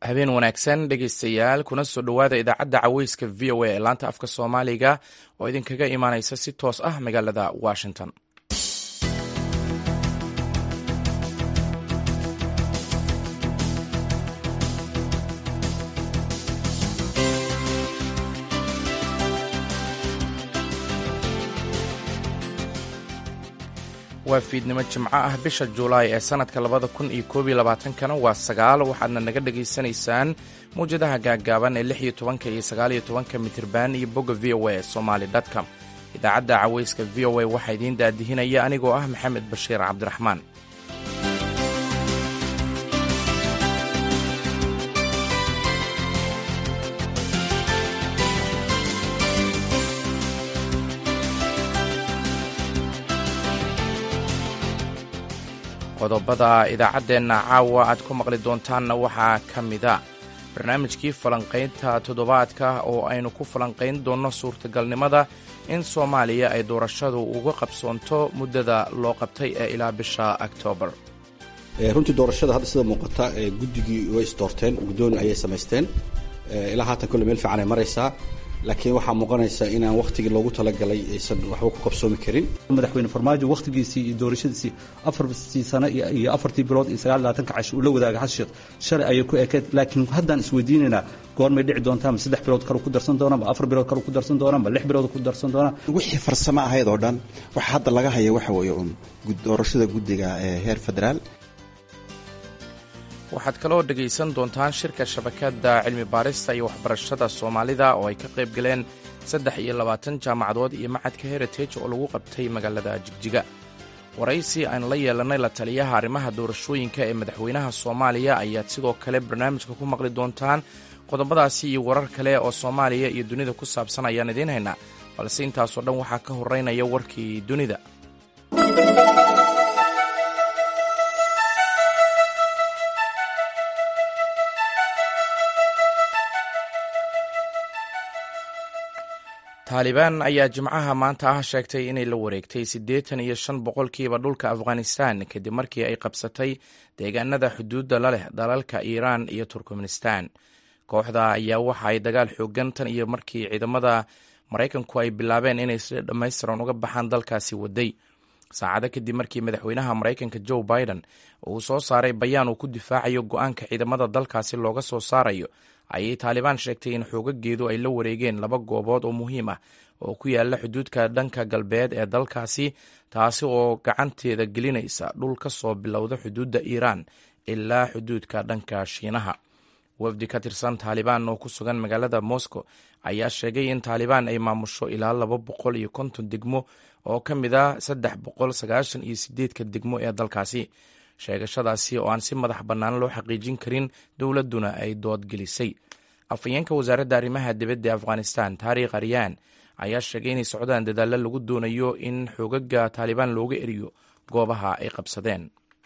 habeen wanaagsan dhegaystayaal kuna soo dhowaada idaacadda caweyska v o a ee laanta afka soomaaliga oo idinkaga imaanaysa si toos ah magaalada washington waa fiidnimo jimco ah bisha juulaay ee sannadka labada kun iyo koob iyo labaatankana waa sagaal waxaadna naga dhagaysanaysaan mawjadaha gaaggaaban ee lix iyo tobanka iyo sagaal iyo tobanka mitirban iyo bogga v o a somaali com idaacadda caweyska v o a waxaa idiin daadihinaya anigoo ah maxamed bashiir cabdiraxmaan qodobada idaacaddeenna caawa aad ku maqli doontaanna waxaa ka mida barnaamijkii falanqaynta toddobaadka oo aynu ku falanqayn doonno suurtagalnimada in soomaaliya ay doorashadu uga qabsoonto muddada loo qabtay ee ilaa bisha oktoobar runtii doorashada hadda sida muuqata guddigii way isdoorteen guddooni ayay samaysteen ilaa haatan kolle meel fiican ay maraysaa laakiin waxaa muuqanaysa inaan wakhtigii loogu talagalay aysan waxba ku qabsoomi karin madaxweyne farmaajo wakhtigiisii iyo doorashadiisii afartii sano iyo afartii bilood iyo sagaal labaatanka cash uu la wadaaga xasan sheekh shalay ayay ku ekeed laakiin haddaan isweydiinaynaa goormay dhici doontaa ma saddex bilood kale ku darsan doonaan ma afar bilood kale ku darsan doonaan ma lix bilood ku darsan doonaan wixii farsamo ahayd oo dhan waxa hadda laga haya waxa weeye uun doorashada guddiga ee heer federaal waxaad kaloo dhegaysan doontaan shirka shabakadda cilmi baarista iyo waxbarashada soomaalida oo ay ka qayb galeen saddex iyo labaatan jaamacadood iyo macadka heritage oo lagu qabtay magaalada jigjiga waraysi aynu la yeelannay la taliyaha arrimaha doorashooyinka ee madaxweynaha soomaaliya ayaad sidoo kale barnaamijka ku maqli doontaan qodobadaasi iyo warar kale oo soomaaliya iyo dunida ku saabsan ayaan idiin haynaa balse intaasoo dhan waxaa ka horraynaya warkii dunida taalibaan ayaa jimcaha maanta ah sheegtay inay la wareegtay siddeetan iyo shan boqolkiiba dhulka afghanistan kadib markii ay qabsatay deegaanada xuduudda la leh dalalka iiraan iyo turkmenistan kooxda ayaa waxa ay dagaal xoogan tan iyo markii ciidamada maraykanku ay bilaabeen inay si dhammaystiran uga baxaan dalkaasi waday saacado kadib markii madaxweynaha maraykanka joe biden uu soo saaray bayaan uu ku difaacayo go-aanka ciidamada dalkaasi looga soo saarayo ayay taalibaan sheegtay in xoogageedu ay la wareegeen laba goobood oo muhiim ah oo ku yaala xuduudka dhanka galbeed ee dalkaasi taasi oo gacanteeda gelinaysa dhul ka soo bilowda xuduudda iiraan ilaa xuduudka dhanka shiinaha wafdi ka tirsan taalibaan oo ku sugan magaalada moscow ayaa sheegay in taalibaan ay maamusho ilaa laba boqol iyo konton degmo oo ka mid a saddex boqol sagaashan iyo sideedka degmo ee dalkaasi sheegashadaasi oo aan si madax bannaan loo xaqiijin karin dowladduna ay doodgelisay afhayeenka wasaaradda arrimaha dibadda ee afghanistan taarikh aryaan ayaa sheegay inay socdaan dadaallo lagu doonayo in xoogaga taalibaan looga eriyo goobaha ay qabsadeen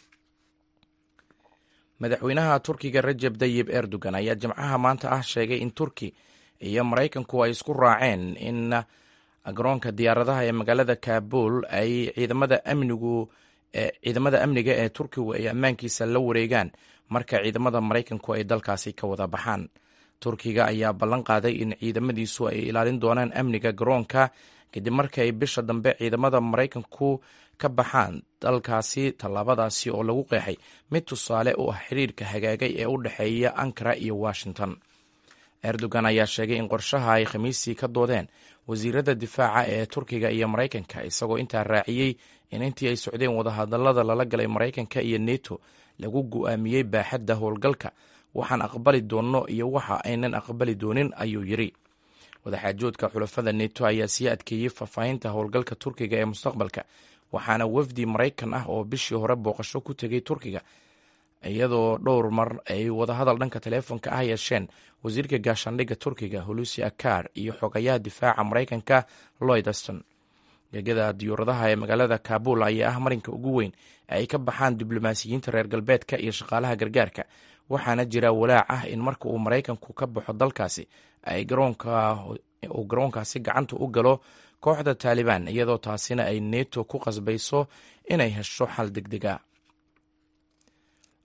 madaxweynaha turkiga rajeb dayib erdogan ayaa jimcaha maanta ah sheegay in turki iyo maraykanku ay isku raaceen in garoonka diyaaradaha ee magaalada kabul ay ciidamada amnigu ciidamada amniga ee turkigu ay ammaankiisa la wareegaan marka ciidamada maraykanku ay dalkaasi ka wada baxaan turkiga ayaa ballan qaaday in ciidamadiisu ay ilaalin doonaan amniga garoonka kadib marka ay bisha dambe ciidamada maraykanku ka baxaan dalkaasi tallaabadaasi oo lagu qeexay mid tusaale u ah xiriirka hagaagay ee u dhexeeya ankara iyo washington erdogan ayaa sheegay in qorshaha ay khamiistii ka doodeen wasiirada difaaca ee turkiga iyo maraykanka isagoo intaa raaciyey in intii ay socdeen wadahadallada lala galay maraykanka iyo neto lagu go'aamiyey baaxadda howlgalka waxaan aqbali doonno iyo waxa aynan aqbali doonin ayuu yidri wadaxaajoodka xulafada neto ayaa sii adkeeyey faahfaahinta howlgalka turkiga ee mustaqbalka waxaana wafdi maraykan ah oo bishii hore booqasho ku tegay turkiga iyadoo dhowr mar ay wadahadal dhanka taleefonka ah yeesheen wasiirka gaashaandhigga turkiga hulusi akar iyo xogayaha difaaca maraykanka lloyd aston gegada diyuuradaha ee magaalada kabul ayaa ah marinka ugu weyn ee ay ka baxaan diblomaasiyiinta reer galbeedka iyo shaqaalaha gargaarka waxaana jira walaac ah in marka uu maraykanku ka baxo dalkaasi ay uu garoonkaasi gacanta u galo kooxda taalibaan iyadoo taasina ay neto ku qasbayso inay hesho xal degdega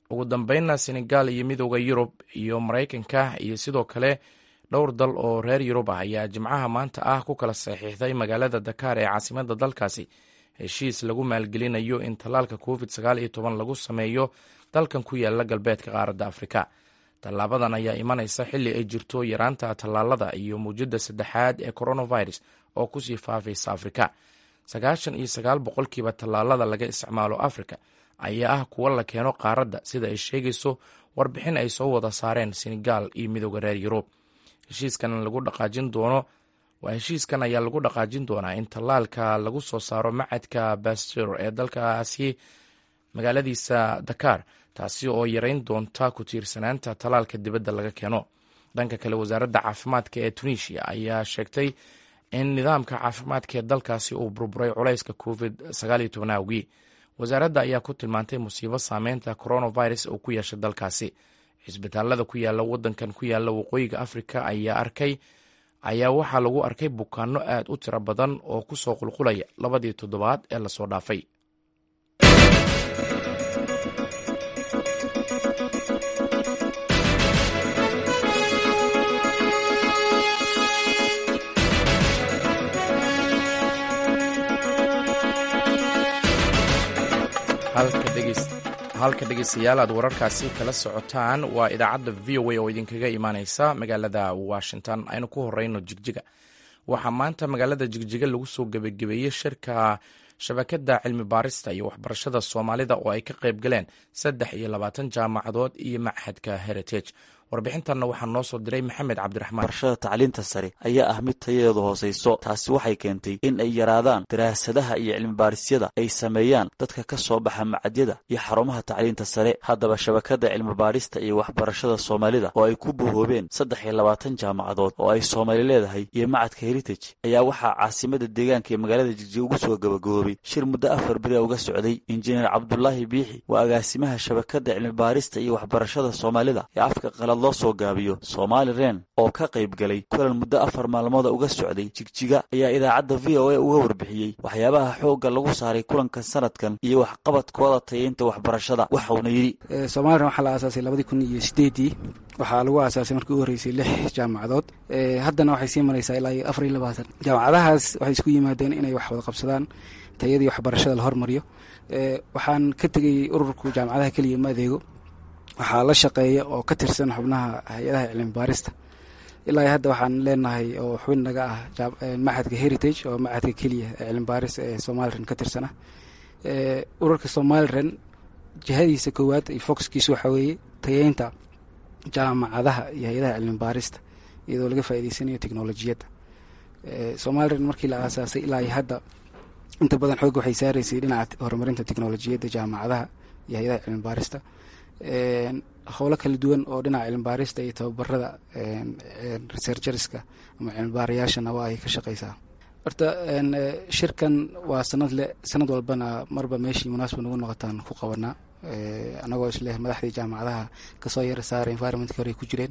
ugu dambeynna senegal iyo midooda yurub iyo maraykanka iyo sidoo kale dhowr dal oo reer yurub ah ayaa jimcaha maanta ah ku kala saxiixday magaalada dakaar ee caasimada dalkaasi heshiis lagu maalgelinayo in tallaalka covid sagaal iyo toban lagu sameeyo dalkan ku yaala galbeedka qaaradda afrika tallaabadan ayaa imanaysa xilli ay jirto yaraanta tallaalada iyo muujadda saddexaad ee coronavirus oo kusii faafaysa afrika sagaashan iyo sagaal boqolkiiba tallaalada laga isticmaalo afrika ayaa ah kuwa la keeno qaaradda sida ay sheegayso warbixin ay soo wada saareen senegal iyo midooda reer yurub heshiiskan lagu dhaqaajin doono waa heshiiskan ayaa lagu dhaqaajin doonaa in tallaalka lagu soo saaro macadka bastur ee dalkaasi magaaladiisa dakar taasi oo yareyn doonta ku tiirsanaanta tallaalka dibadda laga keeno dhanka kale wasaaradda caafimaadka ee tunisia ayaa sheegtay in nidaamka caafimaadka ee dalkaasi uu burburay culayska covid sagaaliyo toban awgii wasaaradda ayaa ku tilmaantay musiibo saameynta coronavirus uu ku yeeshay dalkaasi cisbitaalada ku yaala wadankan ku yaala waqooyiga afrika ayaa arkay ayaa waxaa lagu arkay bukaano aad u tiro badan oo ku soo qulqulaya labadii toddobaad ee lasoo dhaafay halka dhegeystayaal aad wararkaasi kala socotaan waa idaacadda v o a oo idinkaga imaaneysa magaalada washington aynu ku horeyno jigjiga waxaa maanta magaalada jigjiga lagu soo gebagabeeyey shirka shabakada cilmi baarista iyo waxbarashada soomaalida oo ay ka qayb galeen saddex iyo labaatan jaamacadood iyo machadka heritage warbixintanna waxaa noo soo diray maxamed cabdiraxmaan barashada tacliinta sare ayaa ah mid tayadeedu hoosayso taasi waxay keentay in ay yaraadaan daraasadaha iyo cilmibaahisyada ay sameeyaan dadka ka soo baxa macadyada iyo xarumaha tacliinta sare haddaba shabakada cilmibaadhista iyo waxbarashada soomaalida oo ay ku bohoobeen saddex iyo labaatan jaamacadood oo ay soomaali leedahay iyo macadka heritage ayaa waxaa caasimada deegaanka ee magaalada jigjiga ugu soo gabagaboobay shir muddo afar beri uga socday injineer cabdulaahi biixi waa agaasimaha shabakada cilmibaarista iyo waxbarashada soomaalida ee afka qalad loo soo gaabiyo soomaali ren oo ka qayb galay kulan muddo afar maalmooda uga socday jigjiga ayaa idaacadda v o a uga warbixiyey waxyaabaha xoogga lagu saaray kulankan sanadkan iyo waxqabadkooda tayaynta waxbarashada waxauna yidhi somalilan waxaa la aasaasay labadii kun iyo sideedii waxaa lagu aasaasay markii u horreysay lix jaamacadood haddana waxay sii maraysaa ilaa iyo afar iyo labaatan jaamacadahaas waxay isku yimaadeen inay wax wada qabsadaan tayadii waxbarashada la hormariyo waxaan ka tegay ururku jaamacadaha keliya ma adeego waxaa la shaqeeya oo ka tirsan xubnaha hay-adaha cilmi baarista ilaa hadda waxaan leenahay oo xubin naga ah machadka heritage oo machadka keliya ee cilmi baarista ee somalilan ka tirsana ururka somalilan jihadiisa koowaad iyo foxkiisa waxaa weeye tayeynta jaamacadaha iyo hay-adaha cilmi baarista iyadoo laga faa'iideysanayo teknolojiyadda somalilan markii la aasaasay ilaa iyo hadda inta badan xoogga waxay saaraysay dhinaca horumarinta teknolojiyadda jaamacadaha iyo hay-adaha cilmi baarista howlo kala duwan oo dhinaca cilmibaarista iyo tababarada researcherska ama cilmibaarayaashana waa ay ka shaqeysaa horta shirkan waa sanad le sanad walbana marba meeshii munaasaba nagu noqotaan ku qabanaa anagoo isleh madaxdii jaamacadaha kasoo yara saara environmentka hore ay ku jireen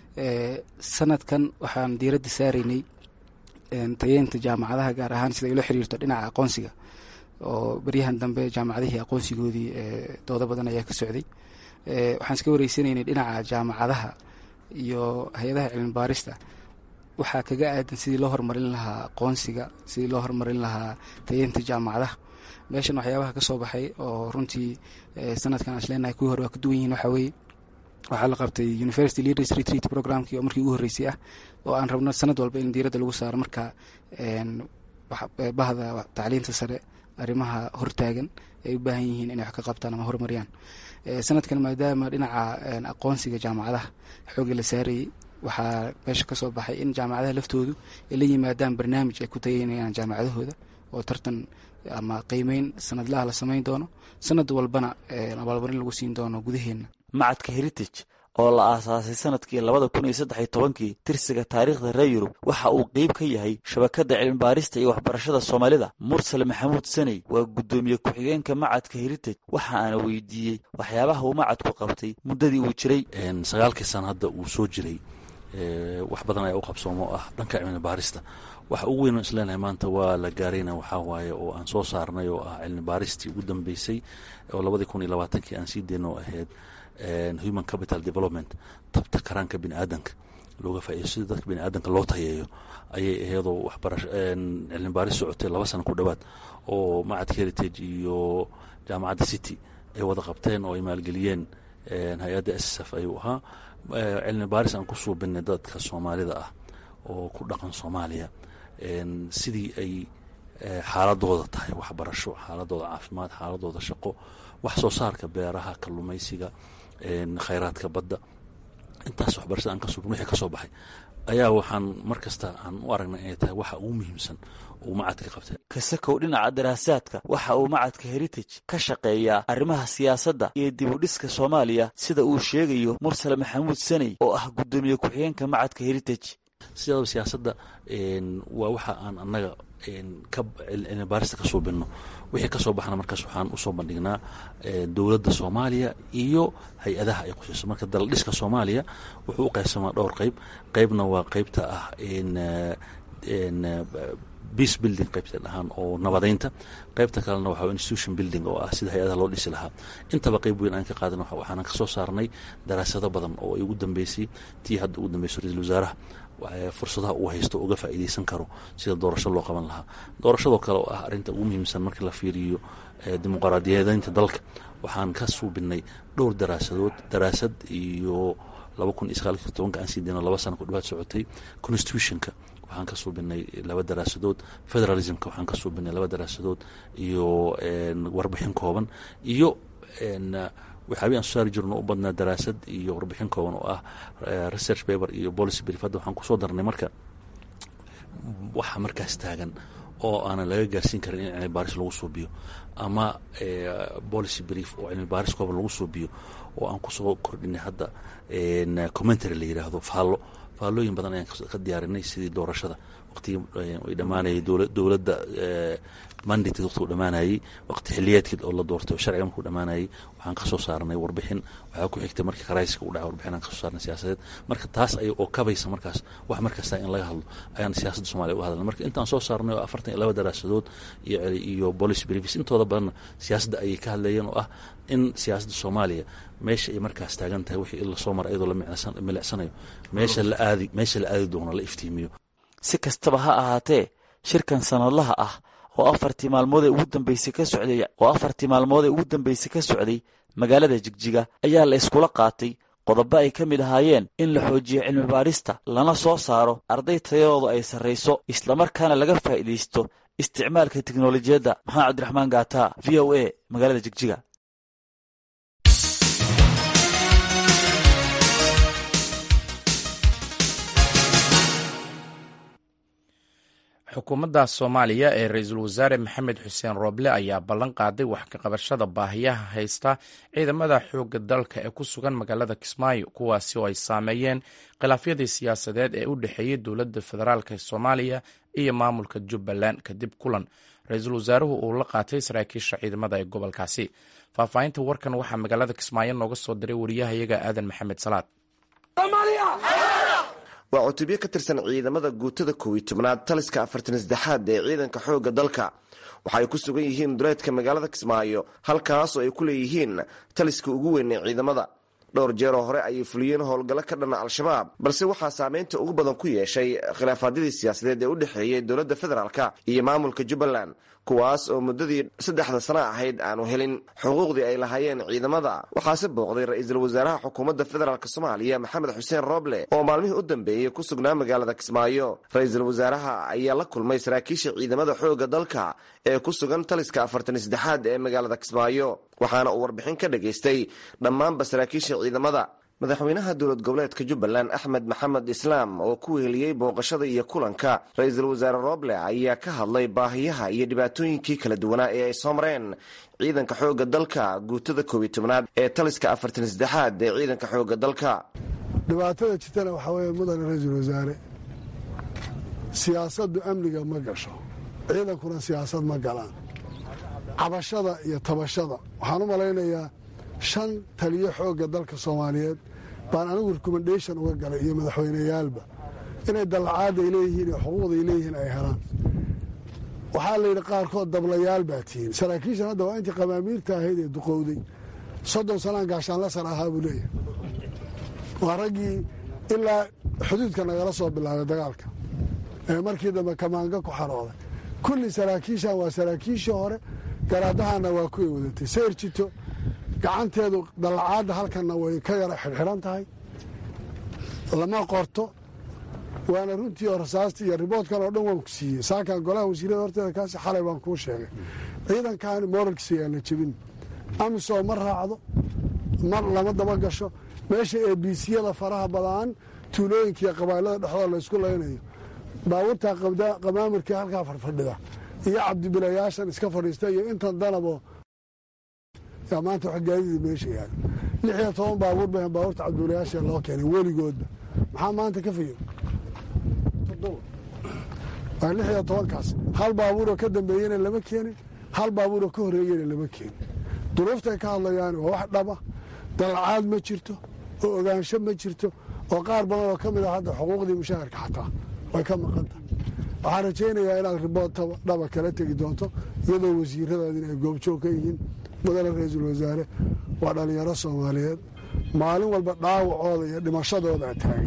sanadkan waxaan diiradda saaraynay tayeynta jaamacadaha gaar ahaan sida ay la xiriirto dhinaca aqoonsiga oo beryahan dambe jaamacadihii aqoonsigoodii doodo badan ayaa ka socday waxaan iska wareysanaynay dhinaca jaamacadaha iyo hay-adaha cilmi baarista waxaa kaga aadan sidii loo horumarin lahaa aqoonsiga sidii loo horumarin lahaa tayeynta jaamacadaha meeshan waxyaabaha ka soo baxay oo runtii sanadkan aan isleenahay kuwii hore waa ka duwan yihiin waxaa weeye waxaa la qabtay university leaders retreat programkii oo markii ugu horreysay ah oo aan rabno sanad walba in diiradda lagu saaro marka bahda tacliinta sare arrimaha hortaagan ay u baahan yihiin inay wax ka qabtaan ama horumariyaan sanadkan maadaama dhinaca aqoonsiga jaamacadaha xoogga la saarayay waxaa meesha ka soo baxay in jaamacadaha laftoodu ay la yimaadaan barnaamij ay ku tageynayaan jaamacadahooda oo tartan ama qiimeyn sanadlaha la samayn doono sanad walbana abaalmarin lagu siin doono gudaheenna macadka heritage oo la aasaasay sanadkii labada kun iyo saddex iyo tobankii tirsiga taariikhda reer yurub waxa uu qeyb ka yahay shabakadda cilmibaarista iyo waxbarashada soomaalida mursal maxamuud saney waa guddoomiye ku-xigeenka macadka heritage waxa aana weydiiyey waxyaabaha uu macadku qabtay muddadii uu jiray sagaalkii sana hadda uu soo jiray wax badan ayaa u qabsoomo oo ah dhanka cilmi baarista waxa ugu weyn isleenahay maanta waa la gaarayna waxaa waaye oo aan soo saarnay oo ah cilmi baaristii ugu dambeysay oo labadii kun iyo labaatankii aan sii deyno ahayd human capital development tabta karaanka bini aadanka looga faa'ido sida dadka bini aadanka loo tayeeyo ayay aheedoo waxbarasho cilmi baaris socotay laba sano ku dhowaad oo macadka heritage iyo jaamacadda city ay wada qabteen oo ay maalgeliyeen hay-adda s f ayuu ahaa cilmi baaris aan ku suubinay dadka soomaalida ah oo ku dhaqan soomaaliya sidii ay xaaladooda tahay waxbarasho xaaladooda caafimaad xaaladooda shaqo wax soo saarka beeraha kalluumaysiga khayraadka badda intaas waxbarashada aan ka suubin wixii ka soo baxay ayaa waxaan mar kasta aan u aragnay inay tahay waxa ugu muhiimsan uu macadka qabtay kasakow dhinaca daraasaadka waxa uu macadka heritage ka shaqeeyaa arrimaha siyaasadda iyo dibudhiska soomaaliya sida uu sheegayo mursale maxamuud saney oo ah guddoomiye ku-xigeenka macadka heritage sidaaba siyaasadda waa waxa aan annaga ka cilmi baarista ka suubinno wixii ka soo baxna markaas waxaan usoo bandhignaa dowladda soomaaliya iyo hay-adaha ay khusayso marka daladhiska soomaaliya wuxuu u qaybsamaa dhowr qeyb qeybna waa qeybta ah beace building qaybta dhahaan oo nabadeynta qaybta kalena waxa institution building oo ah sida hay-adaha loo dhisi lahaa intaba qeyb weyn aan ka qaadan waxaanan ka soo saarnay daraasado badan oo ay ugu dambeysay tii hadda ugu dambeyso ra-isul wasaaraha fursadaha uu haysto uga faa'iideysan karo sida doorasho loo qaban lahaa doorashadoo kale oo ah arrinta ugu muhiimsan markii la fiiriyo dimuqraadiyadeynta dalka waxaan ka suubinay dhowr daraasadood daraasad iyo laba kun iyo sagaalki tobanka aan sii dayno laba sana ku dhawaad socotay constitutionka waxaan ka suubinay laba daraasadood federalismka waxaan ka suubinay laba daraasadood iyo warbixin kooban iyo waxyaabii aan soo saari jirno u badnaa daraasad iyo warbixin kooban oo ah research paper iyo policy brief hadda waxaan kusoo darnay marka waxa markaas taagan oo aanan laga gaarsiin karin in cilmi baaris lagu suubiyo ama policy brief oo cilmi baaris kooban lagu suubiyo oo aan kusoo kordhinay hadda commentary la yidhaahdo faallo faallooyin badan ayaan ka diyaarinay sidii doorashada waqtigii ay dhammaanayay dowladda mandate waqtigu dhammaanayey waqti xiliyeedkii oo la doortay oo sharciga markuu dhammaanayay waxaan ka soo saarnay warbixin waxaa ku xigtay markii karayska u dhacay warbixin aan ka soo saarnay siyaasadeed marka taas ay oo kabaysa markaas wax markasta in laga hadlo ayaan siyaasadda soomaliya uga hadalnay marka intaan soo saarnay oo afartan iyo laba daraasadood iyo iyo policy briefs intooda badanna siyaasadda ayay ka hadlayeen oo ah in siyaasadda soomaaliya meesha ay markaas taagan tahay wixii lasoo mara iyadoo la milicsanayo meesha la aadi meesha la aadi doono la iftiimiyo si kastaba ha ahaatee shirkan sanadlaha ah oo afartii maalmood ee ugu dambeysay ka socday oo afartii maalmood ee ugu dambeysay ka socday magaalada jigjiga ayaa la iskula qaatay qodobo ay ka mid ahaayeen in la xoojiyo cilmi baarista lana soo saaro arday tayadoodu ay sarrayso islamarkaana laga faa'iidaysto isticmaalka teknolojiyadda maxamed cabdiraxmaan gaata v o a magaalada jigjiga xukuumadda soomaaliya ee ra-iisul wasaare maxamed xuseen rooble ayaa ballan qaaday wax ka qabashada baahiyaha haysta ciidamada xoogga dalka ee ku sugan magaalada kismaayo kuwaasi oo ay saameeyeen khilaafyadii siyaasadeed ee u dhexeeyey dowladda federaalk soomaaliya iyo maamulka jubbaland kadib kulan ra-iisul wasaaruhu uu la qaatay saraakiisha ciidamada ee gobolkaasi faahfaahinta warkan waxaa magaalada kismaayo nooga soo diray wariyahayaga aadan maxamed salaad waa cutubyo ka tirsan ciidamada guutada kow iyo tobnaad taliska afartan saddexaad ee ciidanka xoogga dalka waxa ay ku sugan yihiin duleedka magaalada kismaayo halkaas oo ay ku leeyihiin taliska ugu weyn ee ciidamada dhowr jeeroo hore ayay fuliyeen howlgallo ka dhanna al-shabaab balse waxaa saameynta ugu badan ku yeeshay khilaafaadyadii siyaasadeed ee u dhexeeyey dowladda federaalka iyo maamulka jubbaland kuwaas oo muddadii saddexda sano ahayd aanu helin xuquuqdii ay lahaayeen ciidamada waxaase booqday ra-iisul wasaaraha xukuumadda federaalk soomaaliya maxamed xuseen rooble oo maalmihii u dambeeyey ku sugnaa magaalada kismaayo ra-iisul wasaaraha ayaa la kulmay saraakiisha ciidamada xoogga dalka ee ku sugan taliska afartan saddexaad ee magaalada kismaayo waxaana uu warbixin ka dhageystay dhammaanba saraakiisha ciidamada madaxweynaha dowlad goboleedka jubbaland axmed maxamed islaam oo ku weheliyey booqashada iyo kulanka ra-iisul wasaare rooble ayaa ka hadlay baahiyaha iyo dhibaatooyinkii kala duwanaa ee ay soo mareen ciidanka xoogga dalka guutada koob iyo tobnaad ee taliska afartan saddexaad ee ciidanka xoogga dalka dhibaatada jirtana waxaa weeye mudane ra-iisul wasaare siyaasaddu amniga ma gasho ciidankuna siyaasad ma galaan cabashada iyo tabashada waxaan u malaynayaa shan taliyo xoogga dalka soomaaliyeed baan anigu recommendation uga galay iyo madaxweyneyaalba inay dallacaadda ay leeyihiin iyo xuquuqda ay leeyihiin ay helaan waxaa la yidhi qaarkood dablayaal baa tihiin saraakiishan hadda waa intii qamaamiirta ahayd ee duqowday soddon sanaan gaashaanla sar ahaa buu leeyahay waa raggii ilaa xuduudka nagala soo bilaabay dagaalka ee markii dambe kamaanga ku xarooday kulli saraakiishan waa saraakiishii hore garaadahana waa kuway wadatay sayr jito gacanteedu dallacaadda halkanna way ka yara xidhxidhan tahay lama qorto waana runtii oo rasaastii iyo riboodkan oo dhan waan ku siiyey saakan golaha wasiirada horteeda kaasi xalay baan kuu sheegay ciidankan mooralkiisa yaa la jebin amisom ma raacdo mar lama daba gasho meesha eebisiyada faraha badaan tuulooyinka iyo qabailada dhexdooda laysku laynayo baabuurtaa qamaamirkii halkaa farfadhida iyo cabdibilayaashan iska fadhiista iyo intan danabo yaa maanta wax gaadidii meesha yaalo lix iyo toban baabuur ba baabuurta cabdibilayaasha loo keenay weligoodba maxaa maanta ka fayo waa lix iyo tobankaas hal baabuuroo ka dambeeyena lama keenin hal baabuuroo ka horreeyena lama keenin duruuftay ka hadlayaan waa wax dhaba dallacaad ma jirto oo ogaansho ma jirto oo qaar badan oo ka mid ah hadda xuquuqdii mushaharka xataa way ka maqan tahay waxaan rajaynayaa inaad ribood dhaba kala tegi doonto iyadoo wasiiradaadin ay goobjoog ka yihiin mudane ra-iisul wasaare waa dhallinyaro soomaaliyeed maalin walba dhaawacooda iyo dhimashadoodaa taagay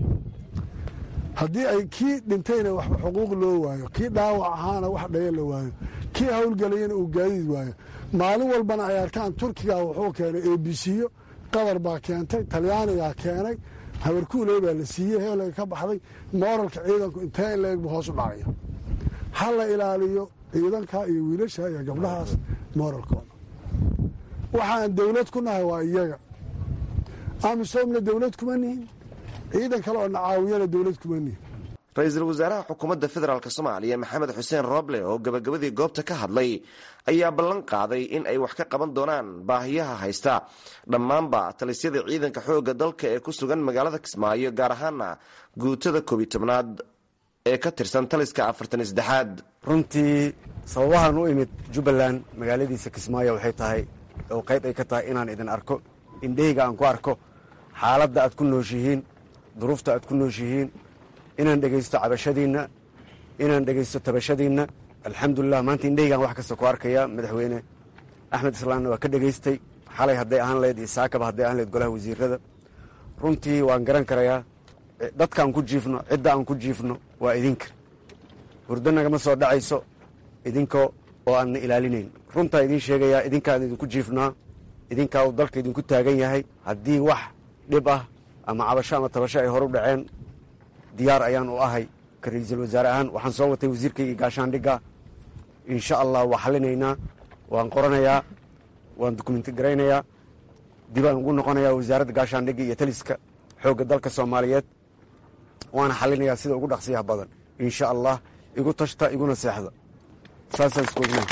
haddii ay kii dhintayna waxba xuquuq loo waayo kii dhaawac ahaana wax dhaya la waayo kii howlgelayana uu gaadiid waayo maalin walbana ay arkaan turkiga wuxuu keenay ebisiyo qatar baa keentay talyaanigaa keenay habarkuuley baa la siiyey heelay ka baxday mooralka ciidanku intee in leeg bu hoos u dhacaya ha la ilaaliyo ciidanka iyo wiilasha iyo gabdhahaas mooralkooda waxaan dowlad ku nahay waa iyaga amisomna dowlad kuma nihin ciidan kale oo nacaawiyana dowlad kuma nihin ra-iisul wasaaraha xukuumadda federaalk soomaaliya maxamed xuseen rooble oo gabagabadii goobta ka hadlay ayaa ballan qaaday in ay wax ka qaban doonaan baahiyaha haysta dhammaanba talisyada ciidanka xoogga dalka ee ku sugan magaalada kismaayo gaar ahaana guutada koobiy tobnaad ee ka tirsan taliska afartan saddexaad runtii sababahan u imid jubbaland magaaladiisa kismaayo waxay tahay oo qayb ay ka tahay inaan idin arko indheyga aan ku arko xaaladda aad ku nooshihiin duruufta aad ku nooshihiin inaan dhegaysto cabashadiinna inaan dhegaysto tabashadiinna alxamdulilah maanta indheygaan wax kasta ku arkaya madaxweyne axmed islaamna waa ka dhegaystay xalay hadday ahaan lahayd iyo saakaba hadday ahaan lahayd golaha wasiirada runtii waan garan karayaa dadka aan ku jiifno cidda aan ku jiifno waa idinka hurdo nagama soo dhacayso idinka oo aanna ilaalinayn runtaa idiin sheegayaa idinkaan idinku jiifnaa idinkaa uu dalka idinku taagan yahay haddii wax dhib ah ama cabasho ama tabasho ay hor u dhaceen diyaar ayaan u ahay ka ra-iisul wasaare ahaan waxaan soo watay wasiirkaygii gaashaandhigga insha allah waa xalinaynaa waan qoranayaa waan dukumenti garaynayaa dibaan ugu noqonayaa wasaaradda gaashaandhigga iyo taliska xoogga dalka soomaaliyeed waana xalinayaa sida ugu dhaqsiyaha badan insha allah igu tashta iguna seexda saasaan iskoogna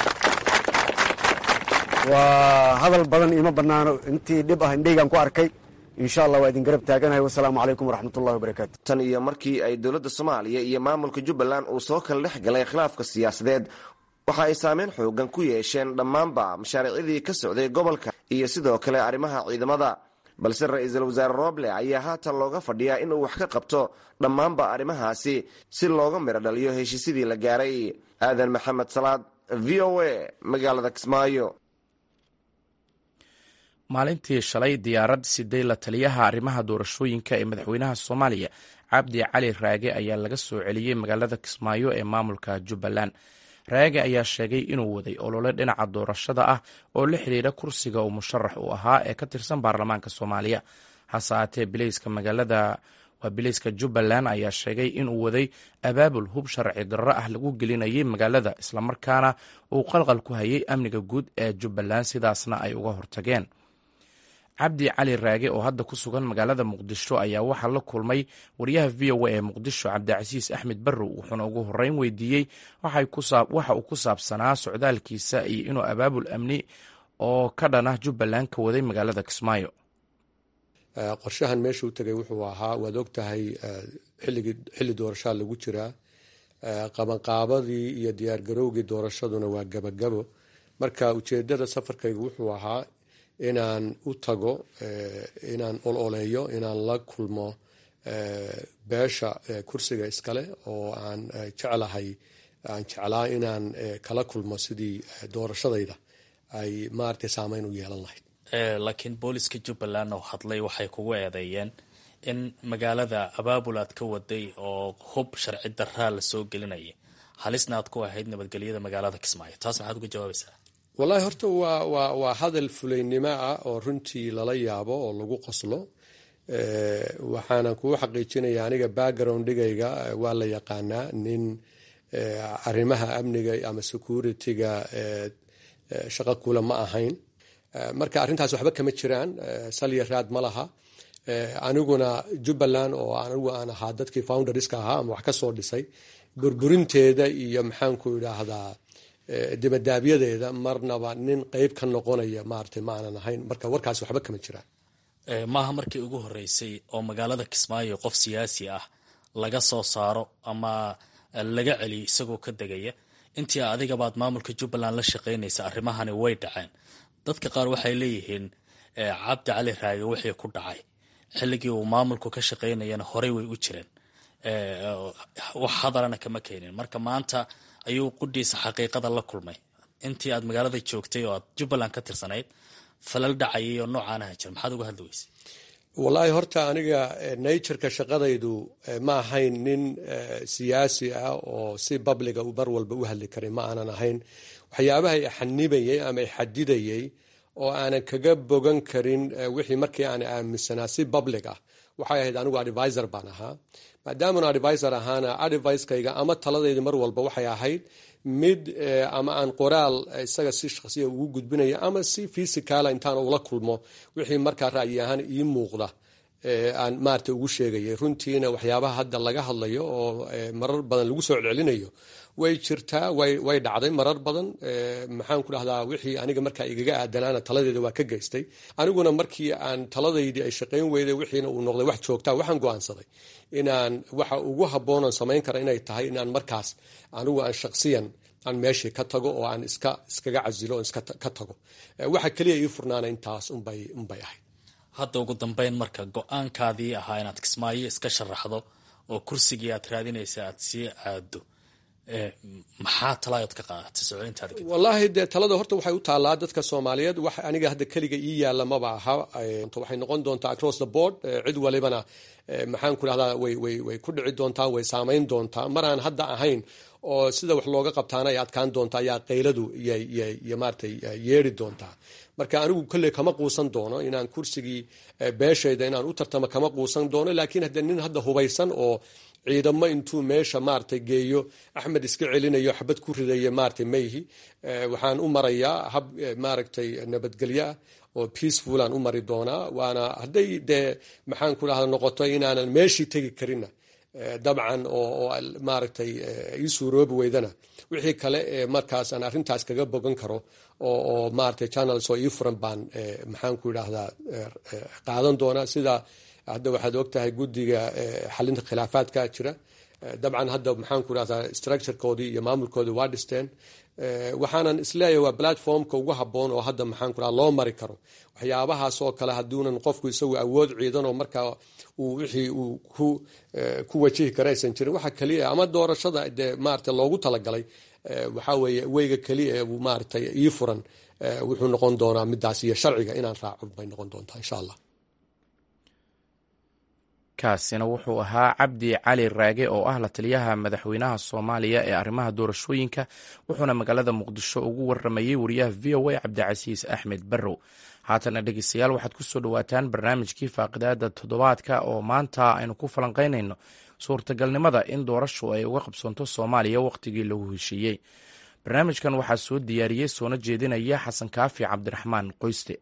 waa hadal badan iima bannaano intii dhib ah indheygaan ku arkay insha allah waa idin garab taaganahay wasalaamu calaykum waraxmatullahi wabarakaatu tan iyo markii ay dowladda soomaaliya iyo maamulka jubbaland uu soo kala dhex galay khilaafka siyaasadeed waxa ay saameyn xoogan ku yeesheen dhammaanba mashaariicdii ka socday gobolka iyo sidoo kale arrimaha ciidamada balse ra-iisul wasaare rooble ayaa haatan looga fadhiyaa inuu wax ka qabto dhammaanba arrimahaasi si looga midho dhaliyo heshiisyadii la gaaray aadan maxamed salaad v o a magaalada kismaayo maalintii shalay diyaarad siday la taliyaha arrimaha doorashooyinka ee madaxweynaha soomaaliya cabdi cali raage ayaa laga soo celiyey magaalada kismaayo ee maamulka jubbaland raage ayaa sheegay inuu waday olole dhinaca doorashada ah oo la xidhiidha kursiga uu musharax u ahaa ee ka tirsan baarlamaanka soomaaliya hase aatee bilayska magaalada waa bilayska jubbaland ayaa sheegay inuu waday abaabul hub sharci darro ah lagu gelinayay magaalada islamarkaana uu qalqal ku hayay amniga guud ee jubbaland sidaasna ay uga hortageen cabdi cali raage oo hadda ku sugan magaalada muqdisho ayaa waxaa la kulmay wariyaha v o a ee muqdisho cabdicasiis axmed barrow wuxuuna ugu horeyn weydiiyey waxa uu ku saabsanaa socdaalkiisa iyo inuu abaabul amni oo ka dhanah jubbaland ka waday magaalada kismaayo qorshahan meesha u tegay wuxuu ahaa waad og tahay xilli doorashaa lagu jiraa qabanqaabadii iyo diyaargarowgii doorashaduna waa gabagabo marka ujeedada safarkaygu wuxuu ahaa inaan u tago inaan ololeeyo inaan la kulmo beesha kursiga iskale oo aan jeclahay aan jeclaa inaan kala kulmo sidii doorashadayda ay maaragtay saameyn u yeelan lahayd laakiin booliska jubbaland oo hadlay waxay kugu eedeeyeen in magaalada abaabul aad ka waday oo hub sharci daraa la soo gelinaya halisna aad ku ahayd nabadgelyada magaalada kismaayo taas maxaad uga jawaabaysaa wallahi horta waa waa waa hadal fulaynimo ah oo runtii lala yaabo oo lagu qoslo waxaana kuu xaqiijinaya aniga backgroundhigayga waa la yaqaanaa nin arrimaha amniga ama security-ga shaqo kula ma ahayn marka arrintaas waxba kama jiraan salya raad ma laha aniguna jubbaland oo anigu aan ahaa dadkii founderska ahaa ama wax ka soo dhisay burburinteeda iyo maxaanku idhaahdaa dibadaabyadeeda marnaba nin qeyb ka noqonaya maaragtay ma aanan ahayn marka warkaas waxba kama jiraan maaha markii ugu horeysay oo magaalada kismaayo qof siyaasi ah laga soo saaro ama laga celiyo isagoo ka degaya intii adigabaad maamulka jubbaland la shaqaynaysa arrimahani way dhaceen dadka qaar waxay leeyihiin cabdi cali raage wixii ku dhacay xilligii uu maamulku ka shaqaynayana horey way u jireen wax hadalana kama keenin marka maanta ayuu qudhiisa xaqiiqada la kulmay intii aad magaalada joogtay oo aad jubbaland ka tirsanayd falal dhacayay oo noocaanaha jira maxaad uga hadli weyse wallaahi horta aniga natureka shaqadaydu ma ahayn nin siyaasi ah oo si babliga mar walba u hadli karay ma aanan ahayn waxyaabaha xanibayay ama xadidayay oo aanan kaga bogan karin wixii markii aan aaminsanaa si public ah waxay ahayd anigu advisor baan ahaa maadaamanu advisor ahaana advicekayga ama taladayda mar walba waxay ahayd mid ama aan qoraal isaga si shaqsiya ugu gudbinaya ama si physicala intaan ula kulmo wixii markaa ra'yi ahaan ii muuqda aan maarata ugu sheegayay runtiina waxyaabaha hadda laga hadlayo oo marar badan lagu soo celcelinayo way jirtaa way dhacday marar badan maxaan ku dhahdaa wixii aniga markaa igaga aadanaana taladeeda waa ka geystay aniguna markii aan taladaydii ay shaqayn weyday wixiina uu noqday wax joogtaa waxaan go'aansaday inaan waxa ugu habboonan samayn kara inay tahay inaan markaas anigu aan shaqsiyan aan meeshii ka tago oo aan iska iskaga casilo oo iska ka tago waxa keliya ii furnaana intaas unbay unbay ahayd hadda ugu dambeyn marka go-aankaadii ahaa inaad kismaayo iska sharaxdo oo kursigii aad raadinaysa aad sii aado maxaa talaayood ka qaadatay socolintaada wallaahi dee talada horta waxay u taallaa dadka soomaaliyeed wax aniga hadda keliga ii yaalla maba aha waxay noqon doontaa across the board cid walibana maxaan ku dhahdaa way way way ku dhici doontaa way saamayn doontaa mar aan hadda ahayn oo sida wax looga qabtaana ay adkaan doontaa ayaa qayladu iyo maaratay yeeri doontaa marka anigu kolley kama quusan doono inaan kursigii beeshayda inaan u tartamo kama quusan doono laakiin hadde nin hadda hubaysan oo ciidamo intuu meesha maaragtay geeyo axmed iska celinayo xabad ku ridaya maaragtay mayhi waxaan u marayaa hab maaragtay nabadgelyo ah oo peacefulaan u mari doonaa waana hadday dee maxaan ku dhahda noqoto inaanan meeshii tegi karinna dabcan oo maaragtay ii suuroobi weydana wixii kale ee markaas aan arrintaas kaga bogan karo oo maaragtay channels oo ii furan baan maxaan ku idhaahdaa qaadan doonaa sida hadda waxaad ogtahay guddiga xalinta khilaafaadka jira dabcan hadda maxaan ku idhahdaa structurekoodii iyo maamulkoodii waa dhisteen waxaanan isleeyahay waa platformka ugu habboon oo hadda maxaan ku dhaha loo mari karo waxyaabahaas oo kale hadduunan qofku isagu awood ciidan oo markaa uu wixii uu ku ku wajihi kara aysan jirin waxa keliya ama doorashada dee maarata loogu talagalay waxaa weeye weyga keliya ee maaragtay ii furan wuxuu noqon doonaa midaas iyo sharciga inaan raaco bay noqon doontaa insha allah kaasina wuxuu ahaa cabdi cali raage oo ah la taliyaha madaxweynaha soomaaliya ee arrimaha doorashooyinka wuxuuna magaalada muqdisho ugu waramayey wariyaha v o a cabdicasiis axmed barrow haatana dhegeystayaal waxaad ku soo dhowaataan barnaamijkii faaqidaada toddobaadka oo maanta aynu ku falanqaynayno suurtagalnimada in doorashu ay uga qabsoonto soomaaliya wakhtigii lagu heshiiyey barnaamijkan waxaa soo diyaariyey soona jeedinaya xasan kaafi cabdiraxmaan qoyste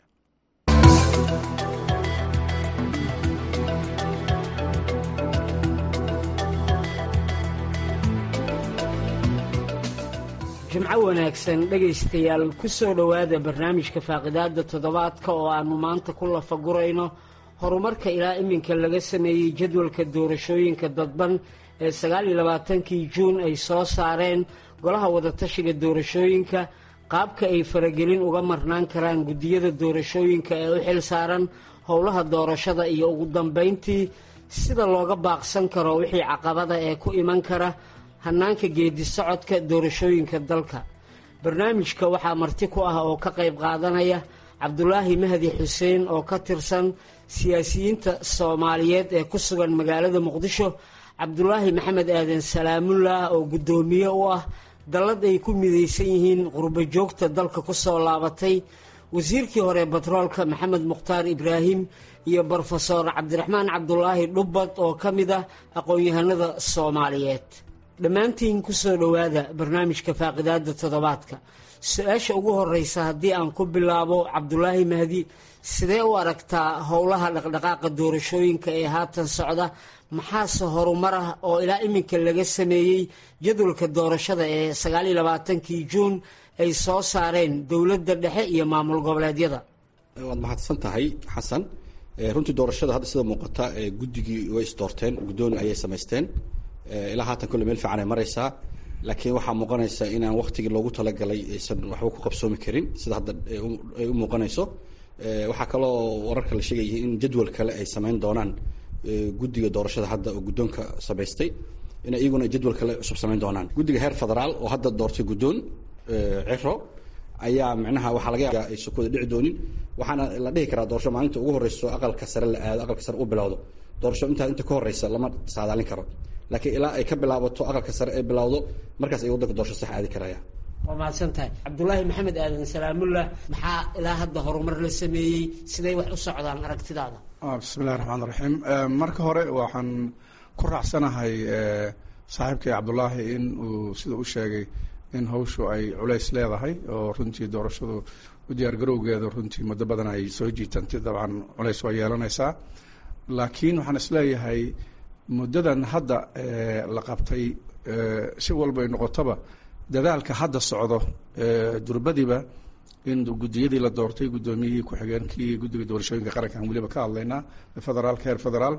jimco wanaagsan dhegaystayaal ku soo dhowaada barnaamijka faaqidaada toddobaadka oo aannu maanta ku lafagurayno horumarka ilaa iminka laga sameeyey jadwalka doorashooyinka dadban ee sagaal iyo labaatankii juun ay soo saareen golaha wadatashiga doorashooyinka qaabka ay faragelin uga marnaan karaan guddiyada doorashooyinka ee u xil saaran howlaha doorashada iyo ugu dambayntii sida looga baaqsan karo wixii caqabada ee ku iman kara hannaanka geedi socodka doorashooyinka dalka barnaamijka waxaa marti ku ah oo ka qayb qaadanaya cabdulaahi mahdi xuseen oo ka tirsan siyaasiyiinta soomaaliyeed ee ku sugan magaalada muqdisho cabdulaahi maxamed aadan salaamullah oo guddoomiye u ah dallad ay ku midaysan yihiin qurbo joogta dalka ku soo laabatay wasiirkii hore batroolka maxamed mukhtaar ibraahim iyo brofesor cabdiraxmaan cabdulaahi dhubbad oo ka mid ah aqoon-yahanada soomaaliyeed dhammaantiin ku soo dhowaada barnaamijka faaqidaada toddobaadka su-aasha ugu horeysa haddii aan ku bilaabo cabdulaahi mahdi sidee u aragtaa howlaha dhaqdhaqaaqa doorashooyinka ee haatan socda maxaase horumar ah oo ilaa iminka laga sameeyey jadwalka doorashada ee sagaaliyo labaatankii juun ay soo saareen dowladda dhexe iyo maamul goboleedyada waad mahadsan tahay xasan runtii doorashada hadda sida muuqata guddigii way isdoorteen guddooni ayay samaysteen ilaa haatan kolle meel fiican ay maraysaa laakiin waxaa muuqanaysa inaan waktigii loogu talagalay aysan waxba ku qabsoomi karin sida hadda ay u muuqanayso waxaa kaloo wararka la sheegaya in jadwal kale ay samayn doonaan guddiga doorashada hadda oo guddoonka samaystay in iyaguna jadwal kale cusub samayn doonaan guddiga heer federaal oo hadda doortay guddoon ciro ayaa micnaha waxaa laga yaaba aysan ku wada dhici doonin waxaana la dhihi karaa doorasho maalinta ugu horeyso aqalka sare la aado aqalka sare u bilowdo doorasho intaa inta ka horeysa lama saadaalin karo laakiin ilaa ay ka bilaabato aqalka sare ay bilowdo markaas ay waddanka doorasho sax aadi karaya waa mahadsan tahay cabdulaahi maxamed aadan salaamullah maxaa ilaa hadda horumar la sameeyey siday wax u socdaan aragtidaada bismillahi raxmaan raxiim marka hore waxaan ku raacsanahay saaxiibkay cabdulaahi in uu sida u sheegay in hawshu ay culays leedahay oo runtii doorashadu u diyaargarowgeeda runtii muddo badan ay soo jiitantay dabcan culays waa yeelanaysaa laakiin waxaan isleeyahay muddadan hadda la qabtay si walba ay noqotaba dadaalka hadda socdo durbadiba in guddiyadii la doortay guddoomiyihii ku-xigeenkii guddiga doorashooyinka qarankan weliba ka hadlaynaa federaalka heer federaal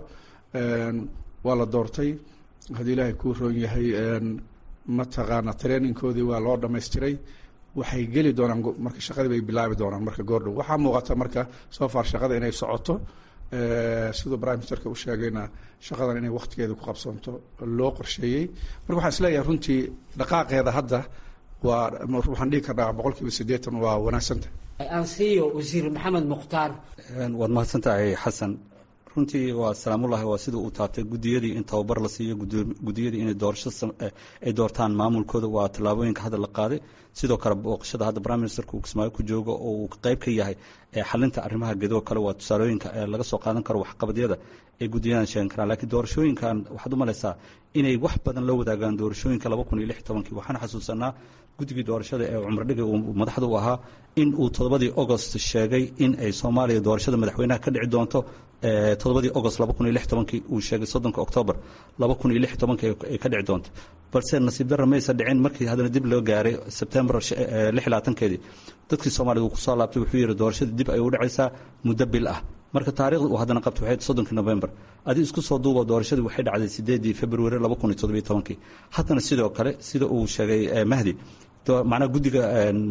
waa la doortay haddii ilaahay kuu roon yahay mataqaana trainingkoodii waa loo dhamaystiray waxay geli doonaan marka shaqadii bay bilaabi doonaan marka goordhow waxaa muuqata marka soo far shaqada inay socoto siduu prime ministerka u sheegayna shaqadan inay waktigeeda ku qabsoonto loo qorsheeyey marka waxaan isleeyahay runtii dhaqaaqeeda hadda waa waxaan dhihi karnaa boqol kiiba siddeetan waa wanaagsantah ansiyo wasiir maxamed mukhtaar waad mahadsan tahay xasan runtii waa salaamullahi waa sida uu taabtay gudiyadii in tababar la siiyo gudiyadii inay doorasho ay doortaan maamulkooda waa tallaabooyinka hadda la qaaday sidoo kale booqashada hadda prime ministerka uu kismaayo ku joogo oo uu qayb ka yahay xalinta arrimaha gedoo kale waa tusaalooyinka laga soo qaadan karo waxqabadyada ay gudiyadan sheegan karaan laakiin doorashooyinkan waxaad u malaysaa inay wax badan la wadaagaan doorashooyinka laba kun iyo lix tobankii waxaan xasuusanaa guddigii doorashada ee cumar dhigay uu madaxda u ahaa in uu toddobadii agost sheegay in ay soomaaliya doorashada madaxweynaha ka dhici doonto toddobadii agost laba kun iyo lix tobankii uu sheegay soddonka oktoobar laba kun iyo lix tobankii ay ka dhici doonto balse nasiib darra maysa dhicin markii haddana dib loo gaaray sebtembar lix iyo labaatankeedii dadkii soomaaliya uu kusoo laabtay wuxuu yidhi doorashada dib ay u dhacaysaa muddo bil ah marka taarikhda uu haddana qabtay waxay soddonkii november adii isku soo duuba doorashadii waxay dhacday sideedii february laba kun iyo toddobiyo tobankii haddana sidoo kale sida uu sheegay mahdi macnaha guddiga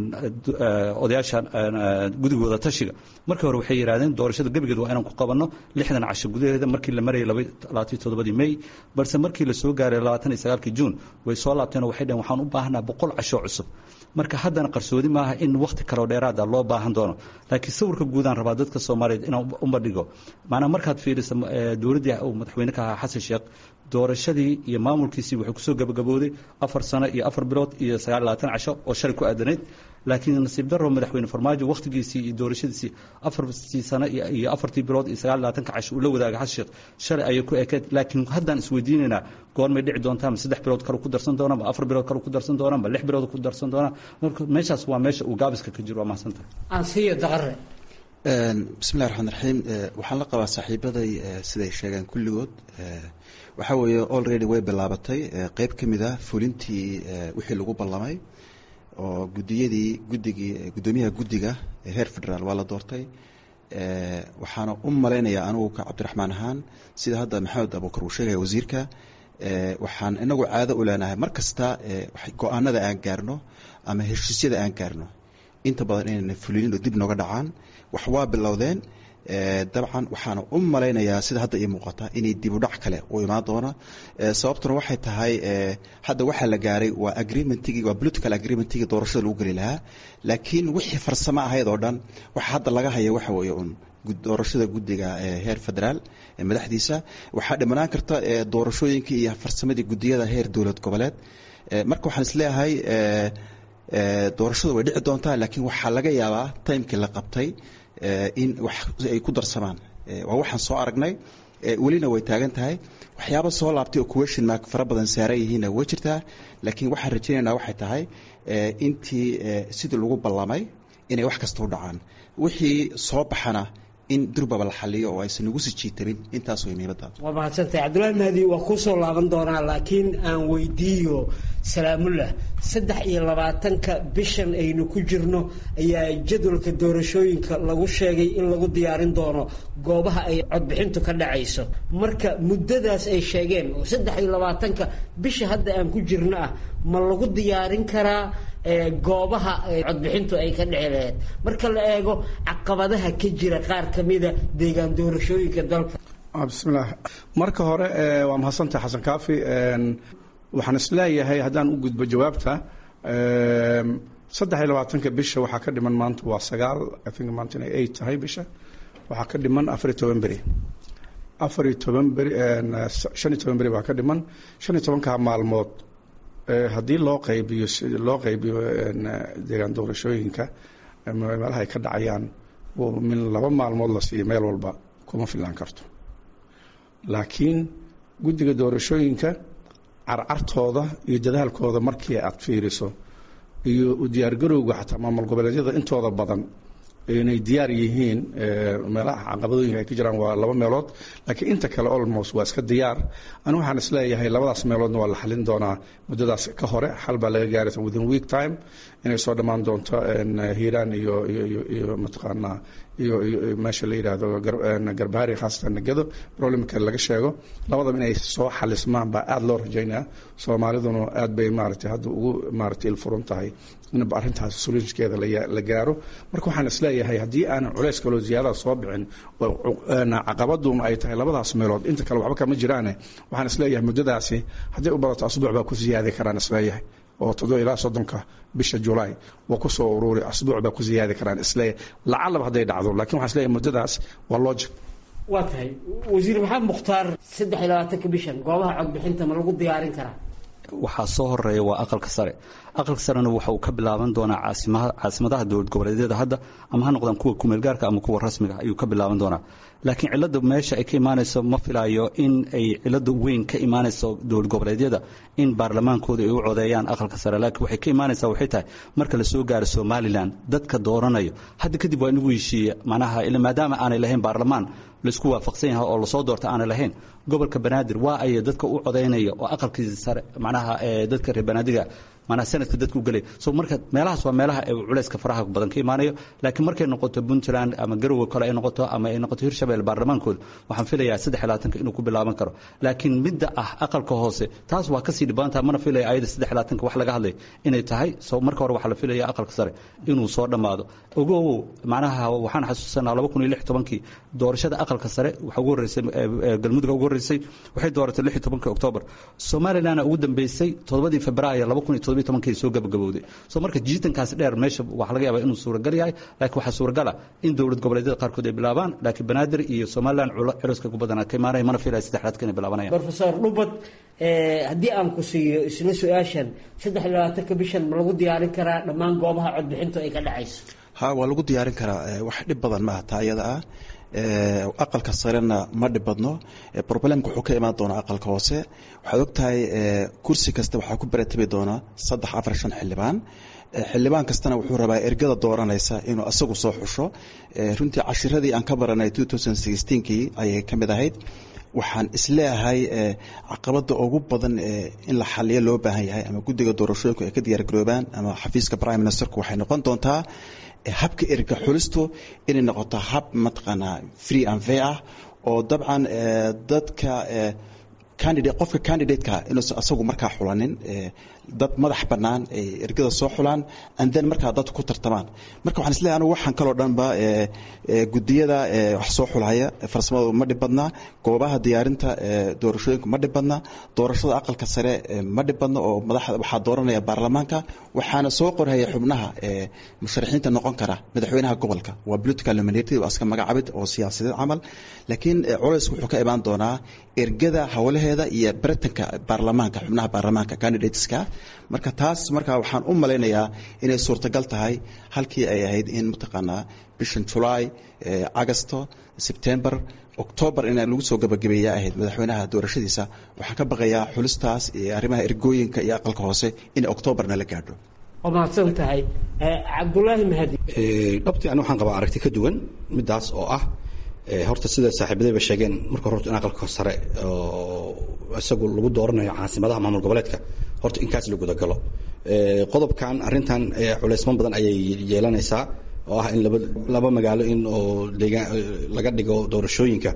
odayaasha guddiga wada tashiga markii hore waxay yidhahdeen doorashada gebigeed waa inaan ku qabanno lixdan casho gudaheeda markii la marayay labaatan toddobadii may balse markii la soo gaaray labaatan iyo sagaalkii juun way soo laabteen oo waxay dhaheen waxaan u baahanaa boqol casho cusub marka haddana qarsoodi maaha in wakhti kaleo dheeraada loo baahan doono laakiin sawirka guudaan rabaa dadka soomaaliyeed inaan uma dhigo maanaa markaad fiirisa dowladdii uu madaxweyne ka ahaa xasan sheekh doorashadii iyo maamulkiisii wuxuu kusoo gabagabooday afar sano iyo afar bilood iyo sagaal labaatan casho oo shalay ku aadanayd laakiin nasiib darro madaxweyne farmaajo wakhtigiisii iyo doorashadiisii afartii sano iyo afartii bilood iyo sagaal labaatanka casho uu la wadaagay xasan sheekh shalay ayay ku ekeed laakiin haddaan isweydiinaynaa goormay dhici doontaa ma saddex bilood kale ku darsan doonaa ma afar bilood kale ku darsan doonaa ma lix bilood ku darsan doonaa marka meeshaas waa meesha uu gaabiska ka jiro waa mahadsantahay ansiyo daqare bismillahi raxmaan raxiim waxaan la qabaa saaxiibaday siday sheegeen kulligood waxaa weeye already way bilaabatay qeyb ka mid ah fulintii wixii lagu ballamay oo gudiyadii guddigii guddoomiyaha guddiga heer federaal waa la doortay waxaana u malaynayaa anigu ka cabdiraxmaan ahaan sida hadda maxamed abuukar uu sheegaya wasiirka waxaan inagu caado u leenahay mar kasta go-aanada aan gaarno ama heshiisyada aan gaarno inta badan inayna fulinin oo dib nooga dhacaan wax waa bilowdeen dabcan waxaana u malaynayaa sida hadda ii muuqata inay dibudhac kale u imaan doona sababtuna waxay tahay hadda waxaa la gaaray waa agreementigii waa political agreementigii doorashada lagu geli lahaa laakiin wixii farsamo ahayd oo dhan waxa hadda laga haya waxa weeye un doorashada guddiga heer federaal madaxdiisa waxaa dhimanaan karta doorashooyinkii iyo farsamadii guddiyada heer dowlad goboleed marka waxaan isleeyahay doorashadu way dhici doontaa laakiin waxaa laga yaabaa timekii la qabtay in wax ay ku darsamaan waa waxaan soo aragnay welina way taagan tahay waxyaaba soo laabtay oo question mark fara badan saaran yihiinna way jirtaa laakiin waxaan rajaynaynaa waxay tahay intii sidii lagu ballamay inay wax kasta u dhacaan wixii soo baxana in durbaba la xaliyo oo aysan nagu sii jiitamin intaas way muhiimadda waa mahadsantahay cabdullaahi mahdi waa kuu soo laaban doonaa laakiin aan weydiiyo salaamullah saddex iyo labaatanka bishan aynu ku jirno ayaa jadwalka doorashooyinka lagu sheegay in lagu diyaarin doono goobaha ay codbixintu ka dhacayso marka muddadaas ay sheegeen oo saddex iyo labaatanka bisha hadda aan ku jirno ah ma lagu diyaarin karaa goobaha codbixintu ay ka dhici laheyd marka la eego caqabadaha ka jira qaar ka mida deegaan doorashooyinka dalka bismillaah marka hore waa mahadsantahay xasan kaafi waxaan isleeyahay haddaan u gudbo jawaabta saddex iyo labaatanka bisha waxaa ka dhiman maanta waa sagaal i think maanta inay eight tahay bisha waxaa ka dhiman afar iyo toban beri afar iyo toban beri shan iyo toban beri baa ka dhiman shan iyo tobankaa maalmood haddii loo qaybiyo loo qaybiyo deegaan doorashooyinka meelaha ay ka dhacayaan min laba maalmood la siiyo meel walba kuma filaan karto laakiin guddiga doorashooyinka carcartooda iyo dadaalkooda markii aad fiiriso iyo u diyaargarowga xataa maamul goboleedyada intooda badan inay diyaar yihiin meelaha caqabadooyinka ay ka jiraan waa laba meelood laakiin inta kale olmost waa iska diyaar ani waxaan isleeyahay labadaas meeloodna waa la xalin doonaa muddadaas ka hore xal baa laga gaaraysa within week time inay soo dhammaan doonto hiiraan iyo iyo iyo mataqaanaa iyo iyo meesha la yidhaahdo garbaari khaasatan negado problemka laga sheego labadaba inay soo xalismaan baa aada loo rajaynaya soomaaliduna aad bay maaragtay hadda ugu maaragtay ilfuran tahay in arrintaas solutionkeeda la gaaro marka waxaan isleeyahay haddii aanan culays kaloo ziyaadada soo bixin caqabaduna ay tahay labadaas meelood inta kale waxba kama jiraane waxaan isleeyahay muddadaasi hadday u badato asbuuc baa ku siyaadi karaan isleeyahay oo toddoba ilaa soddonka bisha julaay waa ku soo ururi asbuuc baa ku siyaadi karaan isleeyahay lacalaba hadday dhacdo lakin waxaan isleeyahay muddadaas waa logic waa tahay wasiir maxamed mukhtaar saddex iyo labaatanka bishan goobaha codbixinta ma lagu diyaarin karaa waxaa soo horeeya waa aqalka sare aqalka sarena waxa uu ka bilaaban doonaa caasimadaha dowlad goboleedyada hadda ama ha noqdaan kuwa kumeelgaarka ama kuwa rasmiga ayuu ka bilaaban doonaa laakiin cilada meesha ay ka imaanayso ma filayo in ay cilada weyn ka imaanayso dowlad goboleedyada in baarlamaankooda ay u codeeyaan aqalka sare laakiin waxay ka imaanaysaa waxay tahay marka la soo gaaro somalilan dadka dooranayo hadda kadib waa inagu heshiiya macnaha maadaama aanay lahayn baarlamaan laisku waafaqsan yahay oo lasoo doorta aanay lahayn gobolka banaadir waa ay dadka u codaynaya oo aqalkiisa sare macnaha dadka reer banaadiga manaa sanadka dadka u gelaya so marka meelahaas waa meelaha ay culayska faraha badan ka imaanayo laakiin markay noqoto puntland ama garowe kale ay noqoto ama ay noqoto hirshabelle baarlamaankooda waxaan filayaa saddex labaatanka inuu ku bilaaban karo laakiin midda ah aqalka hoose taas waa kasii dhibaantaha mana filaya ayada saddex labaatanka wax laga hadlay inay tahay so marka hore waxaa la filaya aqalka sare inuu soo dhammaado ogowow macnaha waxaan xasuusanaa laba kun iyo lix tobankii doorashada aqalka sare waxaa ugu horreysay galmudug ugu horreysay waxay dooratay lix iyo tobankii oktoobar somalilandna ugu dambeysay toddobadii februaayo laba kun iyo toddobiyo tobankii soo gabagabowday so marka jiitankaas dheer meesha waxaa laga yaabaa inuu suuragal yahay laakiin waxaa suuragala in dowlad goboleedyada qaarkood ay bilaabaan laakiin banaadir iyo somaliland culayska ku badanaa ka imaanaya mana filaya saddexdaadka inay bilaabanayaan rofesor dhubad haddii aan ku siiyo isla su-aashan saddex iyo labaatanka bishan ma lagu diyaarin karaa dhammaan goobaha codbixintu ay ka dhacayso ha waa lagu diyaarin karaa wax dhib badan maaha taa iyada ah aqalka sarena ma dhib badno problemka wuxuu ka imaan doonaa aqalka hoose waxaad ogtahay kursi kasta waxaa ku baratabi doonaa saddex afar shan xildhibaan xildhibaan kastana wuxuu rabaa ergada dooranaysa inuu asagu soo xusho runtii cashiradii aan ka baranay kii ayay ka mid ahayd waxaan isleeyahay caqabada ugu badan in la xaliyo loo baahan yahay ama guddiga doorashooyinku ay ka diyaargaroobaan ama xafiiska prime ministerku waxay noqon doontaa habka erga xulistu inay noqoto hab mataqaanaa free and fair ah oo dabcan dadka candidate qofka candidateka inuusan asagu markaa xulanin dad madax bannaan ay ergada soo xulaan and then markaa dadku ku tartamaan marka waxaan isleeyahay anigu waxaan kaloo dhanba gudiyada wax soo xulhaya farsamadu ma dhib badna goobaha diyaarinta doorashooyinku ma dhib badna doorashada aqalka sare ma dhib badna oo madaxda waxaa dooranaya baarlamaanka waxaana soo qorhaya xubnaha musharaxiinta noqon kara madaxweynaha gobolka waa political nominated waa iska magacabid oo siyaasadeed camal laakiin culaysku wuxuu ka imaan doonaa ergada howlaheeda iyo baritanka baarlamaanka xubnaha baarlamaanka candidateska marka taas marka waxaan u malaynayaa inay suurtagal tahay halkii ay ahayd in mataqaanaa bishan julaay agosto sebtember octoobar in lagu soo gabagabeeya ahayd madaxweynaha doorashadiisa waxaan ka baqayaa xulistaas iyo arrimaha ergooyinka iyo aqalka hoose in octoobarna la gaadho waa mahadsan tahay cabdulaahi mahadi dhabtii ani waxaan qabaa aragti ka duwan midaas oo ah horta sida saaxiibadayba sheegeen marka hore in aqalka sare oo isagu lagu dooranayo caasimadaha maamul goboleedka horta inkaas la gudagalo qodobkan arrintan culeysman badan ayay yeelanaysaa oo ah in laba laba magaalo in oo deegaan laga dhigo doorashooyinka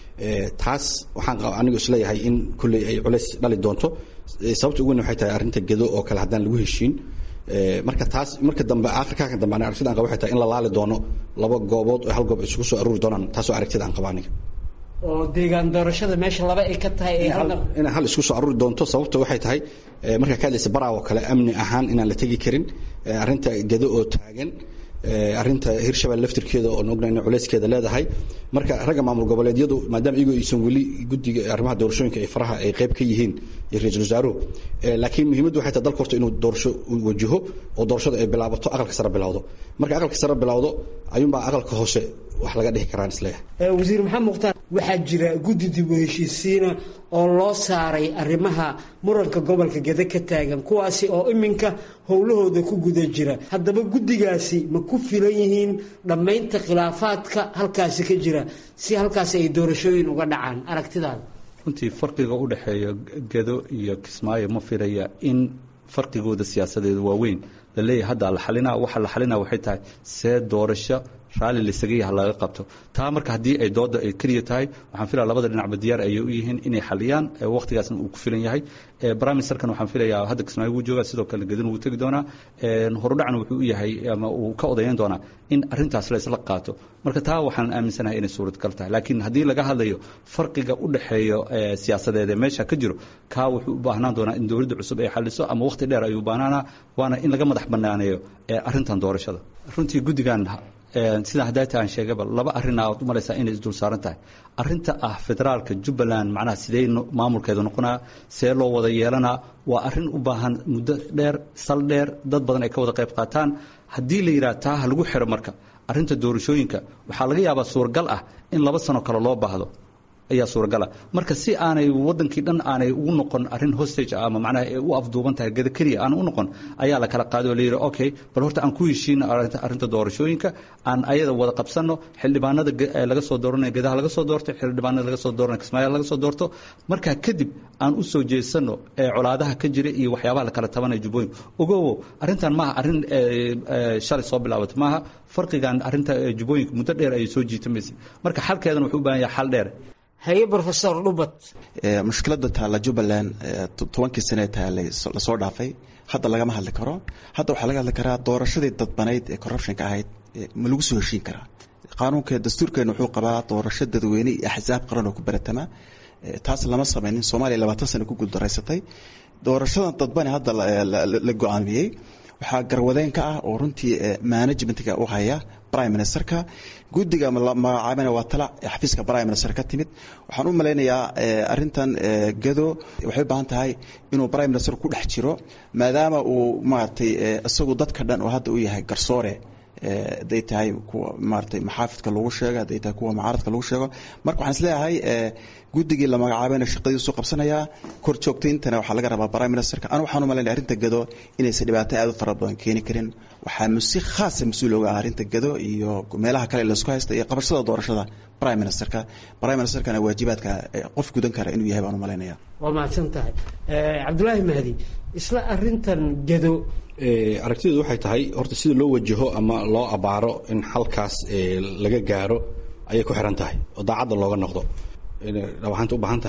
taas waxaan anigu isleeyahay in kulley ay culeys dhali doonto sababta ugu weyn waxay tahay arrinta gedo oo kale haddaan lagu heshiin marka taas marka dambe akhirkaa dambe ani aragtida aan qaba waxay tahay in la laali doono laba goobood oo hal goob isugu soo aruuri doonaan taasoo aragtida aan qaba aniga oo deegaan doorashada meesha laba ay ka tahay inay hal isku soo aruuri doonto sababta waxay tahay markaa ka hadlaysa baraa oo kale amni ahaan inaan la tegi karin arrinta gedo oo taagan arrinta hirshabelle laftirkeeda oo ogna ina culeyskeeda leedahay marka ragga maamul goboleedyadu maadaama iyagoo aysan weli guddiga arrimaha doorashooyinka ay faraha ay qayb ka yihiin iyo ra-iisul wasaaruhu laakiin muhiimaddu waxay tahay dalka horta inuu doorasho wajaho oo doorashada ay bilaabato aqalka sare bilowdo marka aqalka sare bilowdo ayuunbaa aqalka hoose wax laga dhihi karaan isleeyahay wasiir maxamed mukhtaar waxaa jira guddi dib u heshiisiina oo loo saaray arrimaha muranka gobolka gede ka taagan kuwaasi oo iminka howlahooda ku guda jira haddaba guddigaasi ma ku filan yihiin dhammaynta khilaafaadka halkaasi ka jira si halkaasi ay doorashooyin uga dhacaan aragtidaada runtii farqiga u dhexeeya gedo iyo kismaayo ma filaya in farqigooda siyaasadeedu waa weyn la leeyahay hadda la xalinaa waxa la xalinaa waxay tahay see doorasho raalli laysaga yaha laga qabto taa marka haddii ay dooda ay keliya tahay waxaan filaya labada dhinacba diyaar ayay u yihiin inay xaliyaan wakhtigaasna uu ku filan yahay prime ministerkan waxaan filayaa hadda kismaayo wuu joogaa sidoo kale gedin wuu tegi doonaa horudhacna wuxuu u yahay ama uu ka odayan doonaa in arrintaas laysla qaato marka taa waxaan aaminsanahay inay suuradgal tahay laakiin haddii laga hadlayo farqiga u dhexeeyo siyaasadeed ee meesha ka jiro kaa wuxuu u baahnaan doonaa in dowladda cusub ay xaliso ama wakhti dheer ayuu baahnaanaa waana in laga madax banaaneeyo arrintan doorashada runtii guddigan sidaan hadaata aan sheegaba laba arrin aad u malaysaa inay isdul saaran tahay arrinta ah federaalka jubbaland macnaha sidee maamulkeedu noqonaa see loo wada yeelanaa waa arrin u baahan muddo dheer sal dheer dad badan ay ka wada qayb qaataan haddii la yidhaha taa ha lagu xiro marka arrinta doorashooyinka waxaa laga yaabaa suuragal ah in laba sano kale loo baahdo ayaa suuragala marka si aanay wadankii dhan aanay ugu noqon arrin hostage ah ama macnaha ay u afduuban tahay geda keliya aan u noqon ayaa la kala qaaday oo la yidhi okay bal horta aan ku heshiino arrinta doorashooyinka aan ayada wada qabsanno xildhibaanada laga soo dooranaya gedaha laga soo doorto xildhibaanada laga soo dooranaya kismaayaal laga soo doorto markaa kadib aan u soo jeesanno colaadaha ka jira iyo waxyaabaha la kala tabanaya jubbooyinka ogowo arrintan maaha arrin shalay soo bilaabatay maaha farqigan arrinta jubbooyinka muddo dheer ayay soo jiitamaysay marka xalkeedana wuxuu u baahan yahay xal dheer haye rofesor dhubat mushkiladda taalla jubbaland tobankii sane taallay lasoo dhaafay hadda lagama hadli karo hadda waxaa laga hadli karaa doorashadii dadbanayd ee corruptionka ahayd ma lagu soo heshiin karaa qaanuunka dastuurkeena wuxuu qabaa doorasho dadweyne iyo axsaab qaran oo ku baratama taas lama samaynin soomaaliya labaatan sano ku guuldaraysatay doorashadan dadbane hadda la go-aamiyey waxaa garwadeen ka ah oo runtii managementga u haya prime ministerka guddiga magacaabana waa tala xafiiska prime minister ka timid waxaan u malaynayaa arintan gado waxay u baahan tahay inuu prime minister ku dhex jiro maadaama uu maaragtay isagu dadka dhan oo hadda u yahay garsoore haday tahay kuwa maaratay maxaafidka lagu sheego haday tahay kuwa mucaaradka lagu sheego marka waxaan isleeyahay guddigii la magacaabayna shaqadiisu qabsanayaa kor joogtayntana waxaa laga rabaa prime ministerka anu waxaan u malaynaya arrinta gado inaysan dhibaato aad u fara badan keeni karin waxaa si khaasa mas-uul oga ah arrinta gado iyo meelaha kale laisku haysta iyo qabashada doorashada prime ministerka prime ministerkana waajibaadka qof gudan kara inuu yahay baan u malaynaya waa mahadsan tahay cabdulaahi mahdi isla arintan gado aragtideedu waxay tahay horta sida loo wajaho ama loo abaaro in xalkaas laga gaaro ayay ku xiran tahay oo daacadda looga noqdo dhawaxaanta u baahan tahay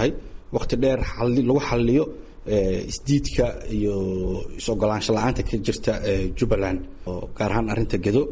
waqti dheer lagu xaliyo isdiidka iyo is-ogolaansho la-aanta ka jirta jubbaland oo gaar ahaan arrinta gedo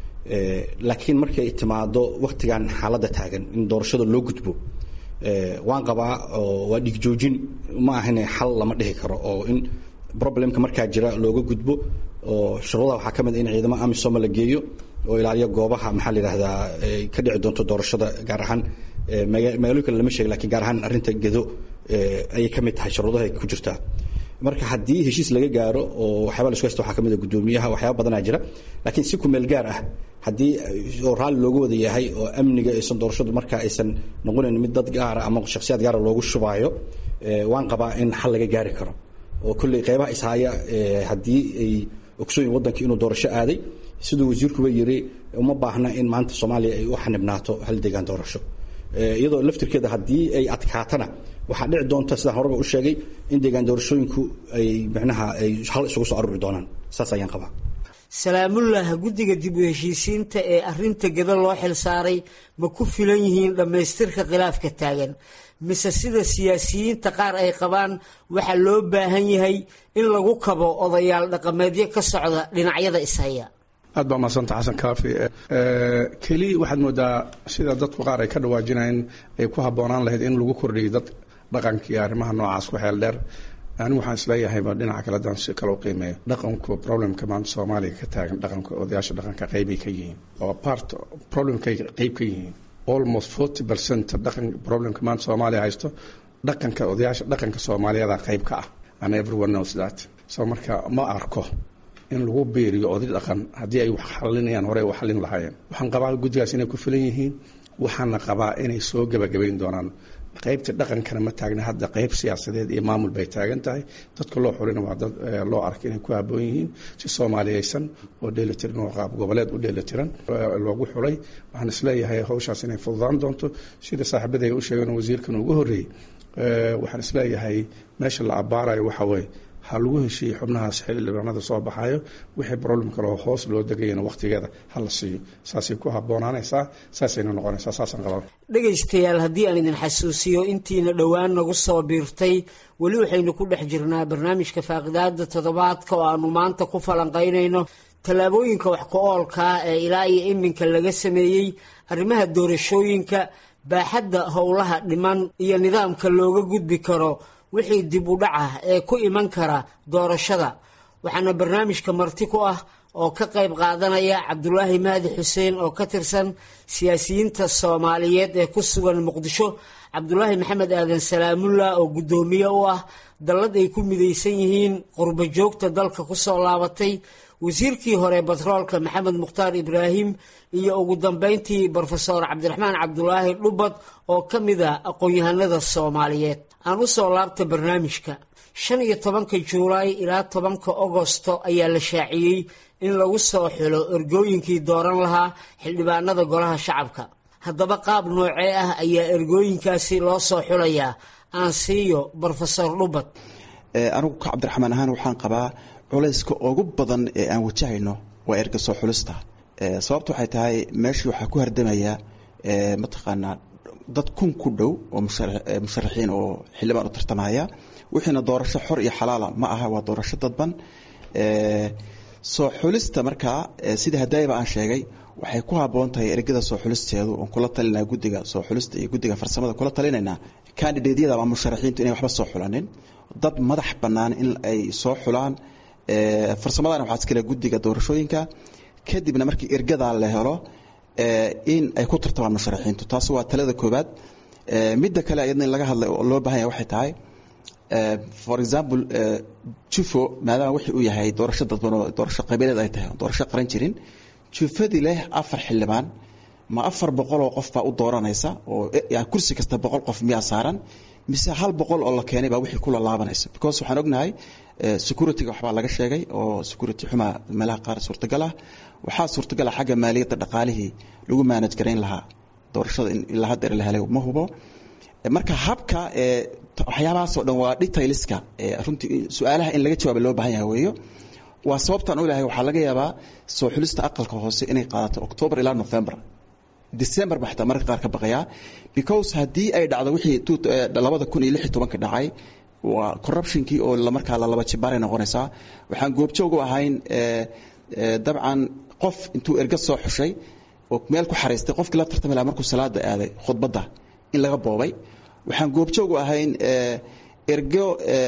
laakiin markay timaado waktigan xaaladda taagan in doorashada loo gudbo waan qabaa oo waa dhigjoojin ma ahane xal lama dhihi karo oo in problemka markaa jira looga gudbo oo shuruudaha waxaa ka mid in ciidamo amisoma la geeyo oo ilaaliyo goobaha maxaa la yidhahdaa ka dhici doonto doorashada gaar ahaan magaalooyin kale lama sheega lakiin gaar ahaan arrinta gedo ayay ka mid tahay shuruudaha ay ku jirtaa marka haddii heshiis laga gaaro oo waxyaaba laisku haysta waxaa ka mid a guddoomiyaha waxyaaba badanaa jira laakiin si kumeel gaar ah haddii oo raalli looga wada yahay oo amniga aysan doorashadu marka aysan noqonayn mid dad gaara ama shakhsiyaad gaara loogu shubaayo waan qabaa in xal laga gaari karo oo kolley qeybaha ishaaya haddii ay ogsooyin waddanka inuu doorasho aaday siduu wasiirkuba yiri uma baahna in maanta soomaaliya ay u xanibnaato hal deegaan doorasho iyadoo laftirkeeda haddii ay adkaatana waxaa dhici doonta sidaan horeba u sheegay in deegaan doorashooyinku ay micnaha ay hal isugu soo aruri doonaan saas ayaan qabaa salaamullah guddiga dib u heshiisiinta ee arrinta geda loo xil saaray ma ku filan yihiin dhammaystirka khilaafka taagan mise sida siyaasiyiinta qaar ay qabaan waxaa loo baahan yahay in lagu kabo odayaal dhaqameedyo ka socda dhinacyada ishaya aad baa mahadsanta xasan kaafi keli waxaad moodaa sida dadku qaar ay ka dhawaajinayeen ay ku habboonaan lahayd in lagu kordhiyo dad dhaqankii arrimaha noocaas ku xeel dheer anigu waxaan isleeyahayba dhinaca kale hadaan si kale u qiimeeyo dhaqanku problemka maanta soomaaliya ka taagan dhaqanka odayaasha dhaqanka qeybay ka yihiin oo part problemkay qeyb ka yihiin almost forty percent dhaqan problemka maanta soomaaliya haysto dhaqanka odayaasha dhaqanka soomaaliyeeda qeyb ka ah and everyone knows that so marka ma arko in lagu beeriyo oday dhaqan haddii ay wax xalinayaan hore u xalin lahaayeen waxaan qabaa guddigaas inay ku filan yihiin waxaana qabaa inay soo gebagabayn doonaan qaybta dhaqankana ma taagna hadda qayb siyaasadeed iyo maamul bay taagan tahay dadka loo xulina waa dad loo arka inay ku habboon yihiin si soomaaliyeysan oo dheelitiran oo qaab goboleed u dheelitiran loogu xulay waxaan isleeyahay hawshaas inay fududaan doonto sida saaxiibaday u sheegeen wasiirkan ugu horreeyey waxaan isleeyahay meesha la abbaarayo waxa weeye ha lagu heshiiyey xubnahaas xildhibaanada soo baxayo wixii problem kaleo hoos loo degayana wakhtigeeda ha la siiyo saasay ku habboonaanaysaa saasayna noqonaysaa saasaan qabaa dhegaystayaal haddii aan idin xasuusiyo intiina dhowaan nagu soo biirtay weli waxaynu ku dhex jirnaa barnaamijka faaqidaada toddobaadka oo aanu maanta ku falanqaynayno tallaabooyinka wax ku-oolkaa ee ilaa iyo iminka laga sameeyey arrimaha doorashooyinka baaxadda howlaha dhiman iyo nidaamka looga gudbi karo wixii dib u dhac ah ee ku iman kara doorashada waxaana barnaamijka marti ku ah oo ka qayb qaadanaya cabdulaahi mahdi xuseen oo ka tirsan siyaasiyiinta soomaaliyeed ee ku sugan muqdisho cabdulaahi maxamed aadan salaamullah oo guddoomiye u ah dallad ay ku midaysan yihiin qurbo joogta dalka ku soo laabatay wasiirkii hore batroolka maxamed mukhtaar ibraahim iyo ugu dambeyntii brofeor cabdiraxmaan cabdulaahi dhubad oo ka mid a aqoon-yahanada soomaaliyeed aan u soo laabta barnaamijka shan iyo tobanka juulaay ilaa tobanka ogosto ayaa la shaaciyey in lagu soo xulo ergooyinkii dooran lahaa xildhibaanada golaha shacabka haddaba qaab noocee ah ayaa ergooyinkaasi loo soo xulayaa aan siiyo brofesor dhubad anigu ka cabdiraxmaan ahaan waxaan qabaa culayska ugu badan ee aan wajahayno waa erga soo xulista sababta waxay tahay meeshii waxaa ku hardamaya mataqaanaa dad kun ku dhow oo musharaxiin oo xildhibaan u tartamaya wixiina doorasho xor iyo xalaala ma aha waa doorasho dadban soo xulista markaa sida hadaayaba aan sheegay waxay ku habboon tahay ergada soo xulisteedu oon kula talinaa guddiga soo xulista iyo guddiga farsamada kula talinaynaa kandidaedyada ama musharaxiintu inay waxba soo xulanin dad madax bannaan in ay soo xulaan farsamadana waxaa iskale guddiga doorashooyinka kadibna markii ergadaa la helo in ay ku tartamaan musharaxiintu taas waa talada koobaad midda kale iyadna in laga hadlay oo loo bahan yahay waxay tahay for example jufo maadaama wixii uu yahay doorasho dadban oo doorasho qabiileed ay tahay doorasho qaran jirin jufadii leh afar xildhibaan ma afar boqol oo qof baa u dooranaysa oo kursi kasta boqol qof miyaa saaran mise hal boqol oo la keenay baa wixii kula laabanaysa because waxaan ognahay securityga waxbaa laga sheegay oo security xumaa meelaha qaar suurtagal ah waxaa suurtagal ah xagga maaliyadda dhaqaalihii lagu maanaj garayn lahaa doorashada in ilaa haddeer la helay ma hubo marka habka waxyaabahaasoo dhan waa detailska runtii su-aalaha in laga jawaaba loo baahan yahay weeyo waa sababtaan u ilahay waxaa laga yaabaa soo xulista aqalka hoose inay qaadato october ilaa november december ba xataa mararka qaar ka baqayaa because haddii ay dhacdo wixii labada kun iyo lix iyo tobanka dhacay waa corruptionkii oo markaa lalaba jibaaray noqonaysaa waxaan goobjoog u ahayn dabcan qof intuu erga soo xushay oo meel ku xariistay qofkii la tartami lahaa markuu salaada aaday khudbadda in laga boobay waxaan goobjoog u ahayn ergo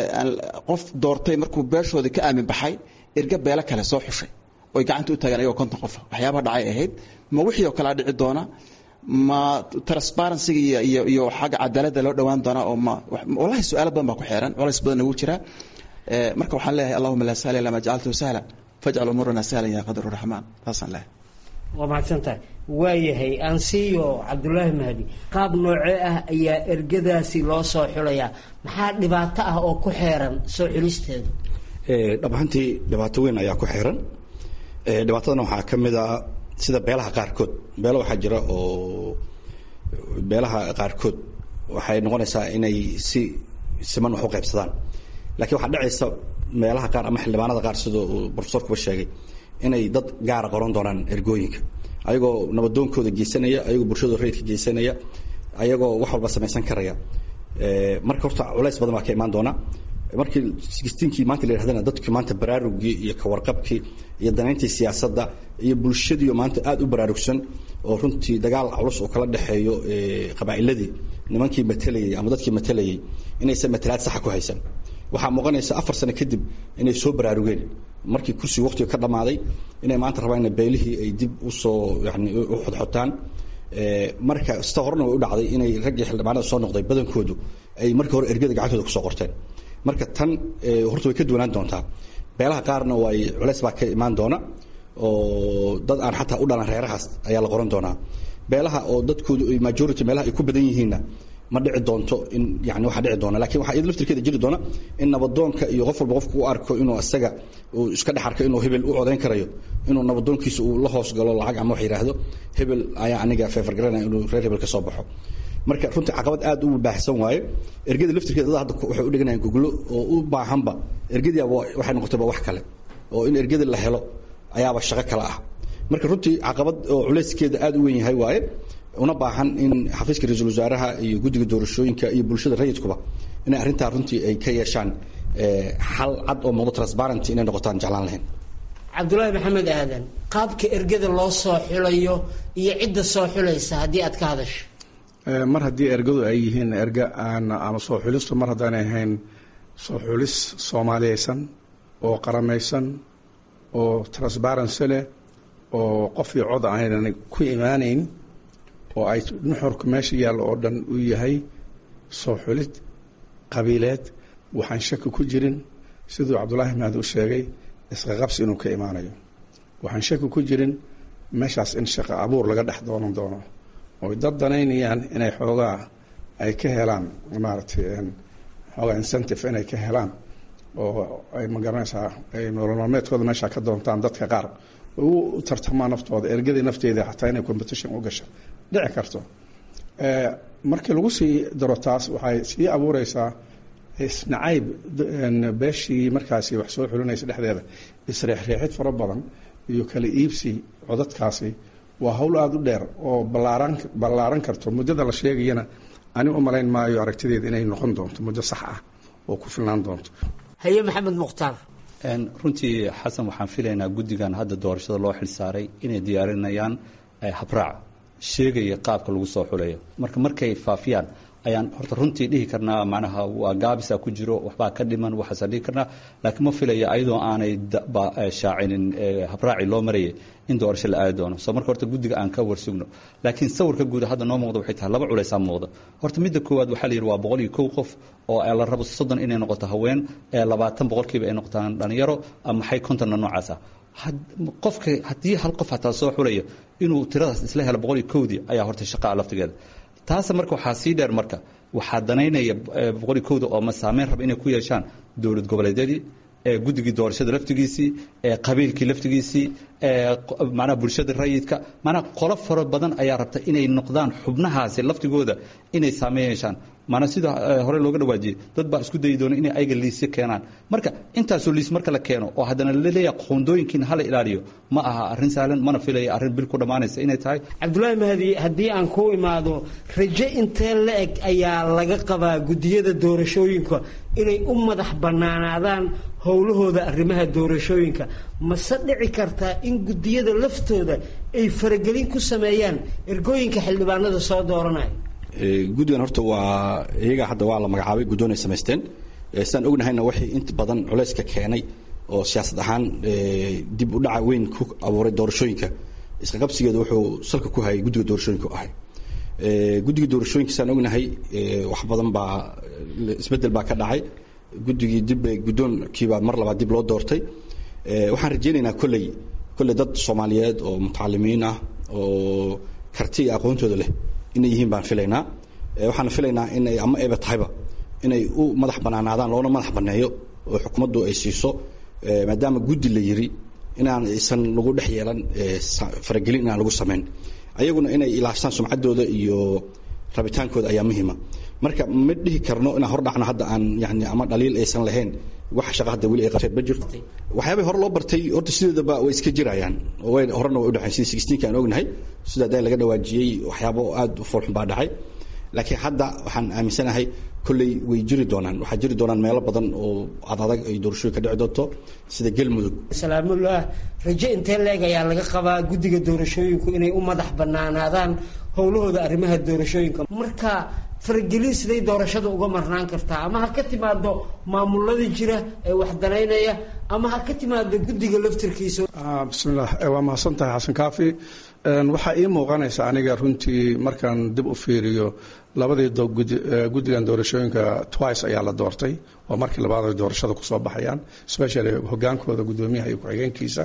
qof doortay markuu beeshoodii ka aamin baxay erga beelo kale soo xushay oy gacanta u taagaan ayagoo konton qofa waxyaabaha dhacay ahayd ma wixii oo kalea dhici doona ma transparencyga iyo iyo iyo xagga cadaaladda loo dhowaan doonaa oo ma wallahi su-aalo badan baa ku xeeran culays badanna wuu jiraa marka waxaan leeyahay allahuma laa sahla ilaa ma jacaltahu sahla fajcal umuurana sahlan ya qadru raxmaan taasaan leeyahay waa mahadsantahay waayahay aansiiyo cabdulaahi mahdi qaab noocee ah ayaa ergadaasi loo soo xulayaa maxaa dhibaato ah oo ku xeeran soo xulisteedu dhab ahaantii dhibaato weyn ayaa ku xeeran dhibaatadana waxaa ka mid ah sida beelaha qaarkood beelo waxaa jira oo beelaha qaarkood waxay noqonaysaa inay si siman wax u qaybsadaan lakiin waxaa dhacaysa meelaha qaar ama xildhibaanada qaar sida uu profesorkuba sheegay inay dad gaara qoran doonaan ergooyinka ayagoo nabadoonkooda geysanaya ayagoo bulshadooda rayidka geysanaya ayagoo wax walba samaysan karaya marka horta culays badan baa ka imaan doona markii sixteenkii maanta la yidhahdana dadki maanta baraarugii iyo kawarqabkii iyo danayntii siyaasadda iyo bulshadiioo maanta aada u baraarugsan oo runtii dagaal culus oo kala dhexeeyo qabaa'iladii nimankii matelayey ama dadkii matelayey inaysan matalaad saxa ku haysan waxaa muuqanaysa afar sano kadib inay soo baraarugeen markii kursiga waqtiga ka dhammaaday inay maanta rabaan in beelihii ay dib usoo yani u xodxotaan marka sita horena way u dhacday inay raggii xildhibaanada soo noqday badankoodu ay markii hore ergada gacantooda kusoo qorteen marka tan horta way ka duwanaan doontaa beelaha qaarna way culays baa ka imaan doona oo dad aan xataa u dhalan reerahaas ayaa la qoran doonaa beelaha oo dadkoodu majority meelaha ay ku badan yihiinna ma dhici doonto in yani waxaa dhici doona lakin waxaa iyada laftirkeeda jiri doona in nabadoonka iyo qof walba qofku u arko inuu isaga uu iska dhex arko inuu hebel u codayn karayo inuu nabadoonkiisa uu la hoos galo lacag ama wax yidhaahdo hebel ayaa aniga feefar garanaya inuu reer hebel ka soo baxo marka runtii caqabad aad u baahsan waaye ergada laftirkeeda dad hadda waxay u dhiganayaan goglo oo u baahanba ergadii waxay noqotayba wax kale oo in ergada la helo ayaaba shaqo kale ah marka runtii caqabad oo culayskeeda aad u weyn yahay waaye una baahan in xafiiska ra-iisul wasaaraha iyo guddiga doorashooyinka iyo bulshada rayidkuba inay arrintaa runtii ay ka yeeshaan xal cad oo muuqdo transparent inay noqotaan jeclaan lahayn cabdulaahi maxamed aadan qaabka ergada loo soo xulayo iyo cidda soo xulaysa haddii aad ka hadasho mar haddii ergadu ay yihiin erga aan ama soo xulistu mar haddaanay ahayn soo xulis soomaaliyeysan oo qaramaysan oo transparency leh oo qof iyo cod aynan ku imaanayn oo ay nuxurka meesha yaalla oo dhan u yahay soo xulid qabiileed waxaan shaki ku jirin siduu cabdulaahi mahdi u sheegay isqaqabsi inuu ka imaanayo waxaan shaki ku jirin meeshaas in shaqo abuur laga dhex doonan doono oy dad danaynayaan inay xoogaa ay ka helaan maaragtay xoogaa incentive inay ka helaan oo ay magaranaysaa ay nolol maalmeedkooda meesha ka doontaan dadka qaar u tartamaan naftooda ergadii nafteeda xataa inay competition u gasho dhici karto markii lagu sii daro taas waxay sii abuureysaa isnacayb beeshii markaasi wax soo xulinaysa dhexdeeda isreexreexid fara badan iyo kala iibsi codadkaasi waa hawl aada u dheer oo balaaran ballaaran karto muddada la sheegayana ani u malayn maayo aragtideeda inay noqon doonto muddo sax ah oo ku filnaan doonto haye maxamed mukhtaar runtii xasan waxaan filaynaa guddigan hadda doorashada loo xilsaaray inay diyaarinayaan habraac sheegaya qaabka lagu soo xulayo marka markay faafiyaan ayaan horta runtii dhihi karnaa macnaha waa gaabisa ku jiro waxbaa ka dhiman waxaasa dhihi karnaa laakiin ma filaya ayadoo aanay shaacinin habraaci loo marayay in doorasho la aadi doono soo marka horta guddiga aan ka warsugno laakiin sawirka guud hadda noo muuqda waxay tahay laba culaysaa muuqda horta midda koowaad waxaa la yidhi waa boqol iyo kow qof oo la rabo soddon inay noqoto haween labaatan boqolkiiba ay noqotaan dhalinyaro maxay kontonna noocaasa qofka haddii hal qof hataa soo xulaya inuu tiradaas isla helo boqol iyo kowdii ayaa horta shaqaa laftigeeda taas marka waxaa sii dheer marka waxaa danaynaya boqol iyo kowda oo ma saameyn raba inay ku yeeshaan dowlad goboleedyadii guddigii doorashada laftigiisii qabiilkii laftigiisii manaa bulshada rayidka manaa qolo faro badan ayaa rabta inay noqdaan xubnahaasi laftigooda inay saameyn yeeshaan maana sida hore looga dhawaajiyey dad baa isku dayi doona inay ayaga liisyo keenaan marka intaasoo liis marka la keeno oo haddana laleeyahay qoondooyinkiina hala ilaaliyo ma aha arrin sahlan mana filaya arrin bil ku dhammaanaysa inay tahay cabdulaahi mahdi haddii aan ku imaado rajo intee la eg ayaa laga qabaa guddiyada doorashooyinka inay u madax bannaanaadaan howlahooda arrimaha doorashooyinka mase dhici kartaa in guddiyada laftooda ay faragelin ku sameeyaan ergooyinka xildhibaanada soo dooranaya guddigan horta waa iyaga hadda waa la magacaabay guddoon ay samaysteen sidaan ognahayna waxay inta badan culayska keenay oo siyaasad ahaan dib u dhaca weyn ku abuuray doorashooyinka isqaqabsigeeda wuxuu salka ku hayay guddiga doorashooyinka u ahay guddiga doorashooyinka sidaan ognahay wax badan baa isbeddel baa ka dhacay guddigii dib guddoonkiibaa mar labaad dib loo doortay waxaan rajaynaynaa kolley kolley dad soomaaliyeed oo mutacalimiin ah oo karti iyo aqoontooda leh inay yihiin baan filaynaa waxaan filaynaa inay ama ayba tahayba inay u madax banaanaadaan loona madax banneeyo oo xukuumaddu ay siiso maadaama guddi la yiri inaan aysan lagu dhex yeelan faragelin inaan lagu samayn ayaguna inay ilaashtaan sumcaddooda iyo rabitaankooda ayaa muhiima marka ma dhihi karno inaan hor dhacno hadda aan yani ama dhaliil aysan lahayn wax shaqa hadda weli ay qabteen ma jirto waxyaabay hore loo bartay horta sideedaba way iska jirayaan way horena way u dhexayn sida sixteenka aan ognahay sida hadda laga dhawaajiyey waxyaabo aad u foolxun baa dhacay laakiin hadda waxaan aaminsanahay kolley way jiri doonaan waxaa jiri doonaan meelo badan oo adadag ay doorashooyin ka dhici doonto sida galmudug salaamullah rajo intee leeg ayaa laga qabaa guddiga doorashooyinku inay u madax bannaanaadaan howlahooda arrimaha doorashooyinka marka faragelin siday doorashada uga marnaan kartaa ama ha ka timaado maamulada jira ee wax danaynaya ama ha ka timaado guddiga laftirkiisa bismillah waa mahadsan tahay xasan kaafi waxaa ii muuqanaysa aniga runtii markaan dib u fiiriyo labadii guddigan doorashooyinka twice ayaa la doortay waa markii labaad ay doorashada kusoo baxayaan especially hogaankooda guddoomiyaha iyo ku-xigeenkiisa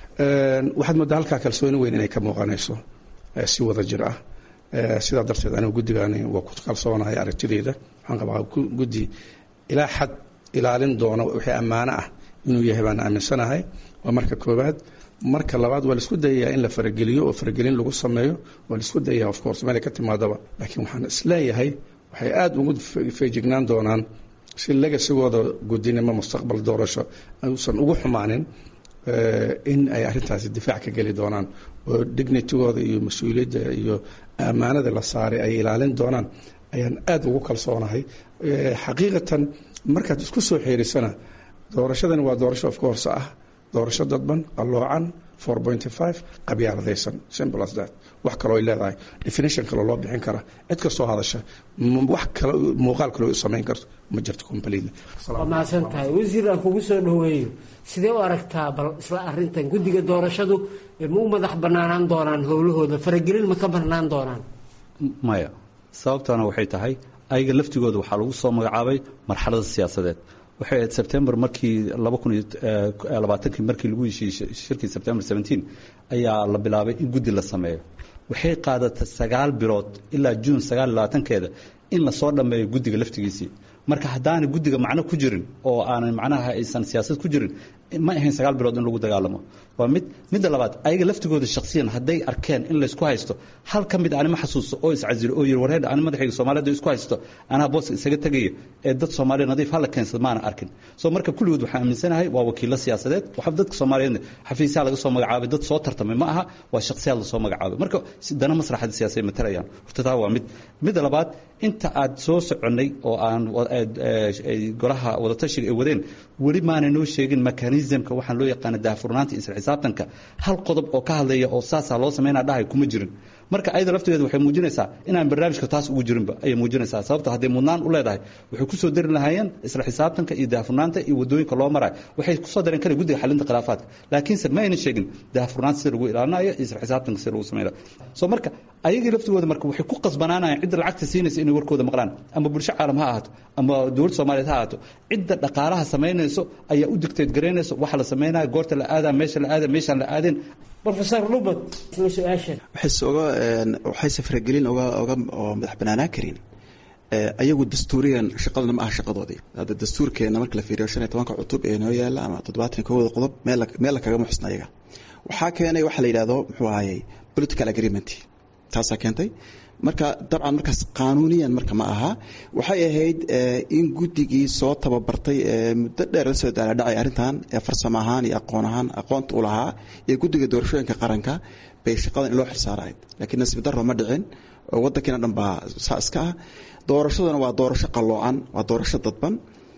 waxaad moodaa halkaa kalsooni weyn inay ka muuqanayso si wada jir ah sidaa darteed anigu guddigani waa ku kalsoonahay aragtideyda waxaan qabaa guddi ilaa xad ilaalin doona wixii ammaano ah inuu yahay baan aaminsanahay waa marka koowaad marka labaad waa laisku dayayaa in la farageliyo oo faragelin lagu sameeyo waa laisku dayayaa of course meelay ka timaadaba laakiin waxaan isleeyahay waxay aada ugu feejignaan doonaan si legasigooda guddinimo mustaqbal doorasho uusan ugu xumaanin in ay arrintaasi difaac ka geli doonaan oo dignitigooda iyo mas-uuliyadda iyo ammaanada la saaray ay ilaalin doonaan ayaan aada ugu kalsoonahay xaqiiqatan markaad isku soo xeerisana doorashadani waa doorasho of course ah doorasho dadban alloocan four pointy five qabyaaladaysan simple as that wax kaloo ay leedahay definition kaloo loo bixin kara cid kastoo hadasha wax kale muuqaal kaloo samayn karto ma jirto completely waa mahadsan tahay wasiir aan kugu soo dhaweeyo sidee u aragtaa bal isla arrintan guddiga doorashadu ma u madax banaanaan doonaan howlahooda faragelin ma ka banaan doonaan maya sababtana waxay tahay ayaga laftigooda waxaa lagu soo magacaabay marxalada siyaasadeed waxay ahayd sebtembar markii laba kun iyo labaatankii markii lagu heshiiyey shirkii sebtembar seventeen ayaa la bilaabay in guddi la sameeyo waxay qaadatay sagaal bilood ilaa juun sagaal iyo labaatankeeda in lasoo dhammeeyo guddiga laftigiisii marka haddaanay guddiga macno ku jirin oo aanay macnaha aysan siyaasad ku jirin ma ahayn sagaal bilood in lagu dagaalamo waa mid midda labaad ayaga laftigooda shaksiyan hadday arkeen in laysku haysto hal ka mid anima xasuusto oo iscasilo oo yiri wareedha ani madaxayga soomaaliyed isku haysto anaa booska isaga tegaya ee dad soomaaliya nadiif hala keensad maana arkin soo marka kulligood waxaan aaminsanahay waa wakiilo siyaasadeed waxa dadka soomaaliyeedna xafiisyaha laga soo magacaabay dad soo tartamay ma aha waa shaksiyaad lasoo magacaabay marka dana masraxada siyaasay matarayaan horta taa waa mid midda labaad inta aad soo soconnay oo aan golaha wadatashiga ay wadeen weli maanay noo sheegin mekanismka waxaan loo yaqaana daahfurnaanta isla xisaabtanka hal qodob oo ka hadlaya oo saasaa loo sameynaa dhahay kuma jirin marka ayada laftigeeda waxay muujinaysaa inaan barnaamijka taas ugu jirinba ayay muujinaysaa sababta hadday mudnaan u leedahay waxay kusoo dari lahaayeen isla xisaabtanka iyo daahfurnaanta iyo wadooyinka loo marayo waxay kusoo dareen kale guddiga xalinta khilaafaadka laakiinse ma aynan sheegin daahfurnaanta sida lagu ilaalinayo iyo isla xisaabtanka sida lagu sameynayo soo marka ayagii laftigooda marka waxay ku qasbanaanayaan cidda lacagta siinaysa inay warkooda maqlaan ama bulsho caalam ha ahaato ama dowladda soomaaliyeed ha ahaato cidda dhaqaalaha samaynayso ayaa u digteed garaynayso waxa la samaynayo goorta la aadaa meesha la aada meeshaan la aadeen rofesor lubad isla su-aasha waxayse oga waxayse faragelin oga oga oo madax banaanaan karin ayagu dastuuriyan shaqaduna ma aha shaqadoodii hadda dastuurkeena marka la fiiriyo shan iyo tobanka cutub ee noo yaala ama toddobaatan kowda qodob meel meel la kagama xusna ayaga waxaa keenay waxa la yidhahdo muxuu ahayey political agreement taasaa keentay marka dabcan markaas qaanuuniyan marka ma aha waxay ahayd in guddigii soo tababartay muddo dheer la soo daaladhacay arrintan ee farsamo ahaan iyo aqoon ahaan aqoonta u lahaa iyo guddiga doorashooyinka qaranka bay shaqadan in loo xilsaarahayd laakiin nasiib darro ma dhicin oo waddankiina dhan baa saa iska ah doorashaduna waa doorasho qalloocan waa doorasho dadban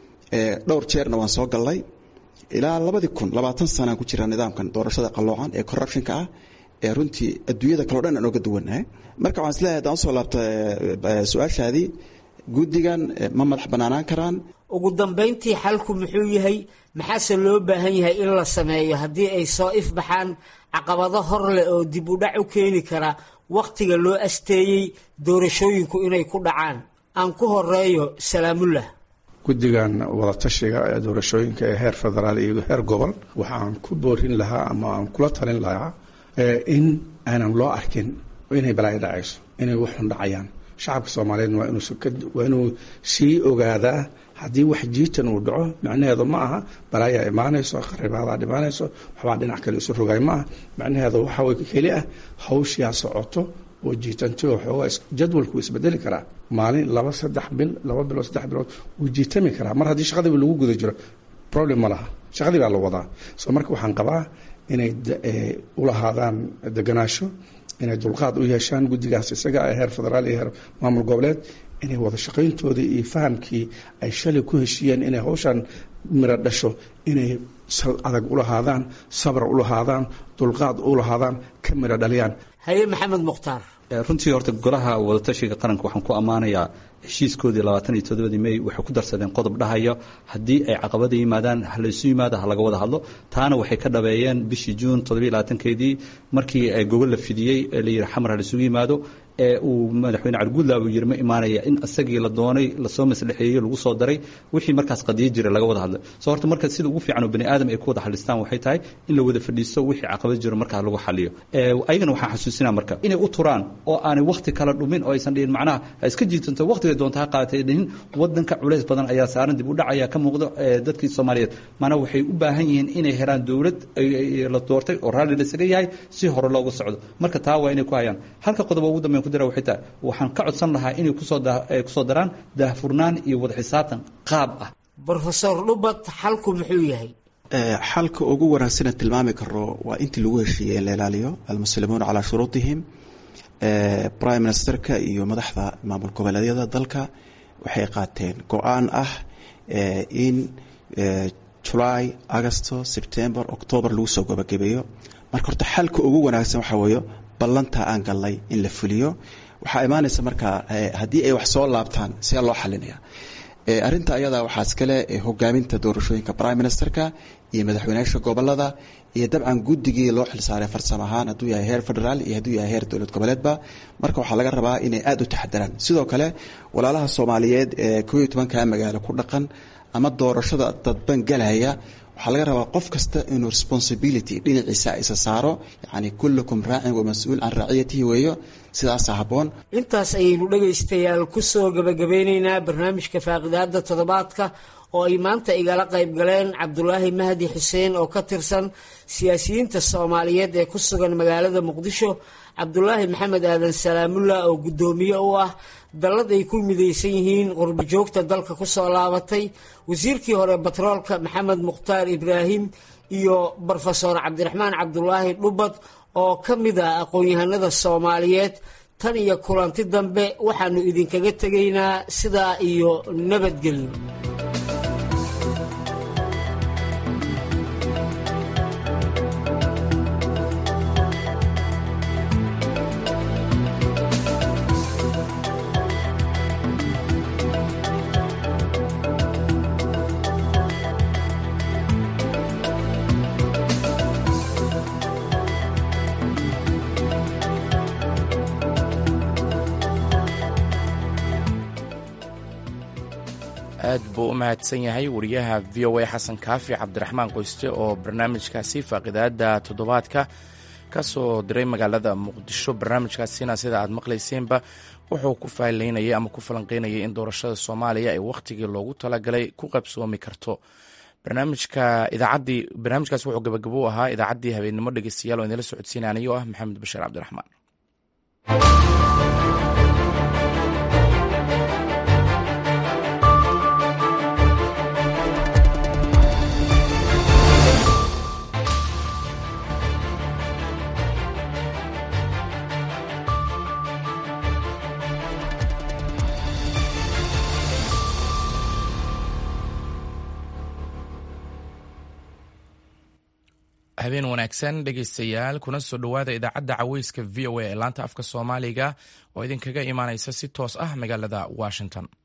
dhowr jeerna waan soo gallay ilaa labadii kun labaatan sanaan ku jira nidaamkan doorashada qalloocan ee corruptionka ah ee runtii adduunyada kaleo dhan aan oga duwannahay marka waxaan isleeyahay haddaan usoo laabta su-aashaadii guddigan ma madax bannaanaan karaan ugu dambayntii xalku muxuu yahay maxaase loo baahan yahay in la sameeyo haddii ay soo ifbaxaan caqabado hor leh oo dib u dhac u keeni kara wakhtiga loo asteeyey doorashooyinku inay ku dhacaan aan ku horeeyo salaamullah guddigan wadatashiga ee doorashooyinka ee heer federaal iyo heer gobol waxaan ku boorin lahaa ama aan kula talin lahaa in aanan loo arkin inay balaayo dhacayso inay waxun dhacayaan shacabka soomaaliyeed waa inuu sii ogaadaa haddii wax jiitan uu dhaco macnaheedu ma aha balaayaa imaanayso qaribaadaa dhimaanayso waxbaa dhinac kale isu rogaay ma aha macnaheedu waxaa keli ah hawshiyaa socoto oo jiitanti oo xoogaa jadwalku isbedeli karaa maalin laba saddex bil laba bilood saddex bilood wuu jiitami karaa mar haddii shaqadiiba lagu guda jiro problem ma laha shaqadii baa la wadaa soo marka waxaan qabaa inay u lahaadaan deganaasho inay dulqaad u yeeshaan guddigaas isaga ee heer federaal iyo heer maamul goboleed inay wada shaqayntoodii iyo fahamkii ay shalay ku heshiiyeen inay hawshan miro dhasho inay sal adag u lahaadaan sabr u lahaadaan dulqaad u lahaadaan ka miro dhaliyaan haye maxamed mukhtaar runtii horta golaha wadatashiga qaranka waxaan ku ammaanayaa heshiiskoodii labaatan iyo toddobadii may waxay ku darsadeen qodob dhahayo haddii ay caqabada yimaadaan ha laysu yimaado ha laga wada hadlo taana waxay ka dhabeeyeen bishii juun toddobiyo labaatankeedii markii gogol la fidiyey ee la yidhi xamar ha laysugu yimaado ee uu madaxweyne carguudlaab uu yidhi ma imaanaya in isagii la doonay lasoo maslaxeeyey lagu soo daray wixii markaas qadiyo jira laga wada hadlay soo horta marka sida ugu fiican oo bani aadam ay ku wada xalistaan waxay tahay in la wada fadhiisto wixii caqabad jiro markaa lagu xaliyo ayagana waxaan xasuusinaa marka inay u turaan oo aanay wakhti kala dhumin oo aysan dhihin macnaha ha iska jiitanto wakhtiga doonta ha qaadatay dhihin wadanka culays badan ayaa saaran dib u dhac ayaa ka muuqda dadkii soomaaliyeed maanaa waxay u baahan yihiin inay helaan dowlad la doortay oo raalli lasaga yahay si hore loogu socdo marka taa waa inay ku hayaan halka qodob ugu dambeyn ku dira waxay tahay waxaan ka codsan lahaa inay kusoo kusoo daraan daahfurnaan iyo wada xisaabtan qaab ah brofesor dhubad xalku muxuu yahay xalka ugu wanaagsanee tilmaami karo waa intii lagu heshiiyey in la ilaaliyo almuslimuuna calaa shuruudihim prime ministerka iyo madaxda maamul goboleedyada dalka waxay qaateen go-aan ah in july agosto september octoober lagu soo gabagabeeyo marka horta xalka ugu wanaagsan waxaa weeyo ballantaa aan gallay in la fuliyo waxaa imaanaysa markaa haddii ay wax soo laabtaan see loo xalinaya arrinta ayadaa waxaa iskale hogaaminta doorashooyinka prime ministerka iyo madaxweynayaasha gobolada iyo dabcan guddigii loo xilsaaray farsamo ahaan hadduu yahay heer federaal iyo hadduu yahay heer dowlad goboleedba marka waxaa laga rabaa inay aada u taxadaraan sidoo kale walaalaha soomaaliyeed ee koo iyo tobanka magaalo ku dhaqan ama doorashada dadban galaya waxaa laga rabaa qof kasta inuu responsibility dhinaciisa isa saaro yani kullukum raacin wa mas-uul can raaciyatihi weeyo sidaasa habboon intaas ayaynu dhegaystayaal ku soo gebagabeyneynaa barnaamijka faaqidaada toddobaadka oo ay maanta igala qayb galeen cabdulaahi mahdi xuseen oo ka tirsan siyaasiyiinta soomaaliyeed ee ku sugan magaalada muqdisho cabdulaahi maxamed aadan salaamullah oo guddoomiye u ah dallad ay ku midaysan yihiin qurbo joogta dalka ku soo laabatay wasiirkii hore batroolka maxamed mukhtaar ibraahim iyo brofesor cabdiraxmaan cabdulaahi dhubad oo ka mid ah aqoon-yahanada soomaaliyeed tan iyo kulanti dambe waxaanu idinkaga tegaynaa sidaa iyo nabadgelyo aad buu u mahadsan yahay wariyaha v o a xasan kaafi cabdiraxmaan qoyste oo barnaamijkaasi faaqidaada toddobaadka ka soo diray magaalada muqdisho barnaamijkaasina sida aad maqlayseenba wuxuu ku faalaynayay ama ku falanqeynayay in doorashada soomaaliya ay wakhtigii loogu talagalay ku qabsoomi karto barnaamijka idaacaddii barnaamijkaasi wuxuu gabagabo u ahaa idaacaddii habeennimo dhegeystayaal oo idinla socodsiinaya anigoo ah maxamed bashiir cabdiraxmaan habeen wanaagsan dhegaystayaal kuna soo dhowaada idaacadda caweyska v o a ee laanta afka soomaaliga oo idinkaga imaanaysa si toos ah magaalada washington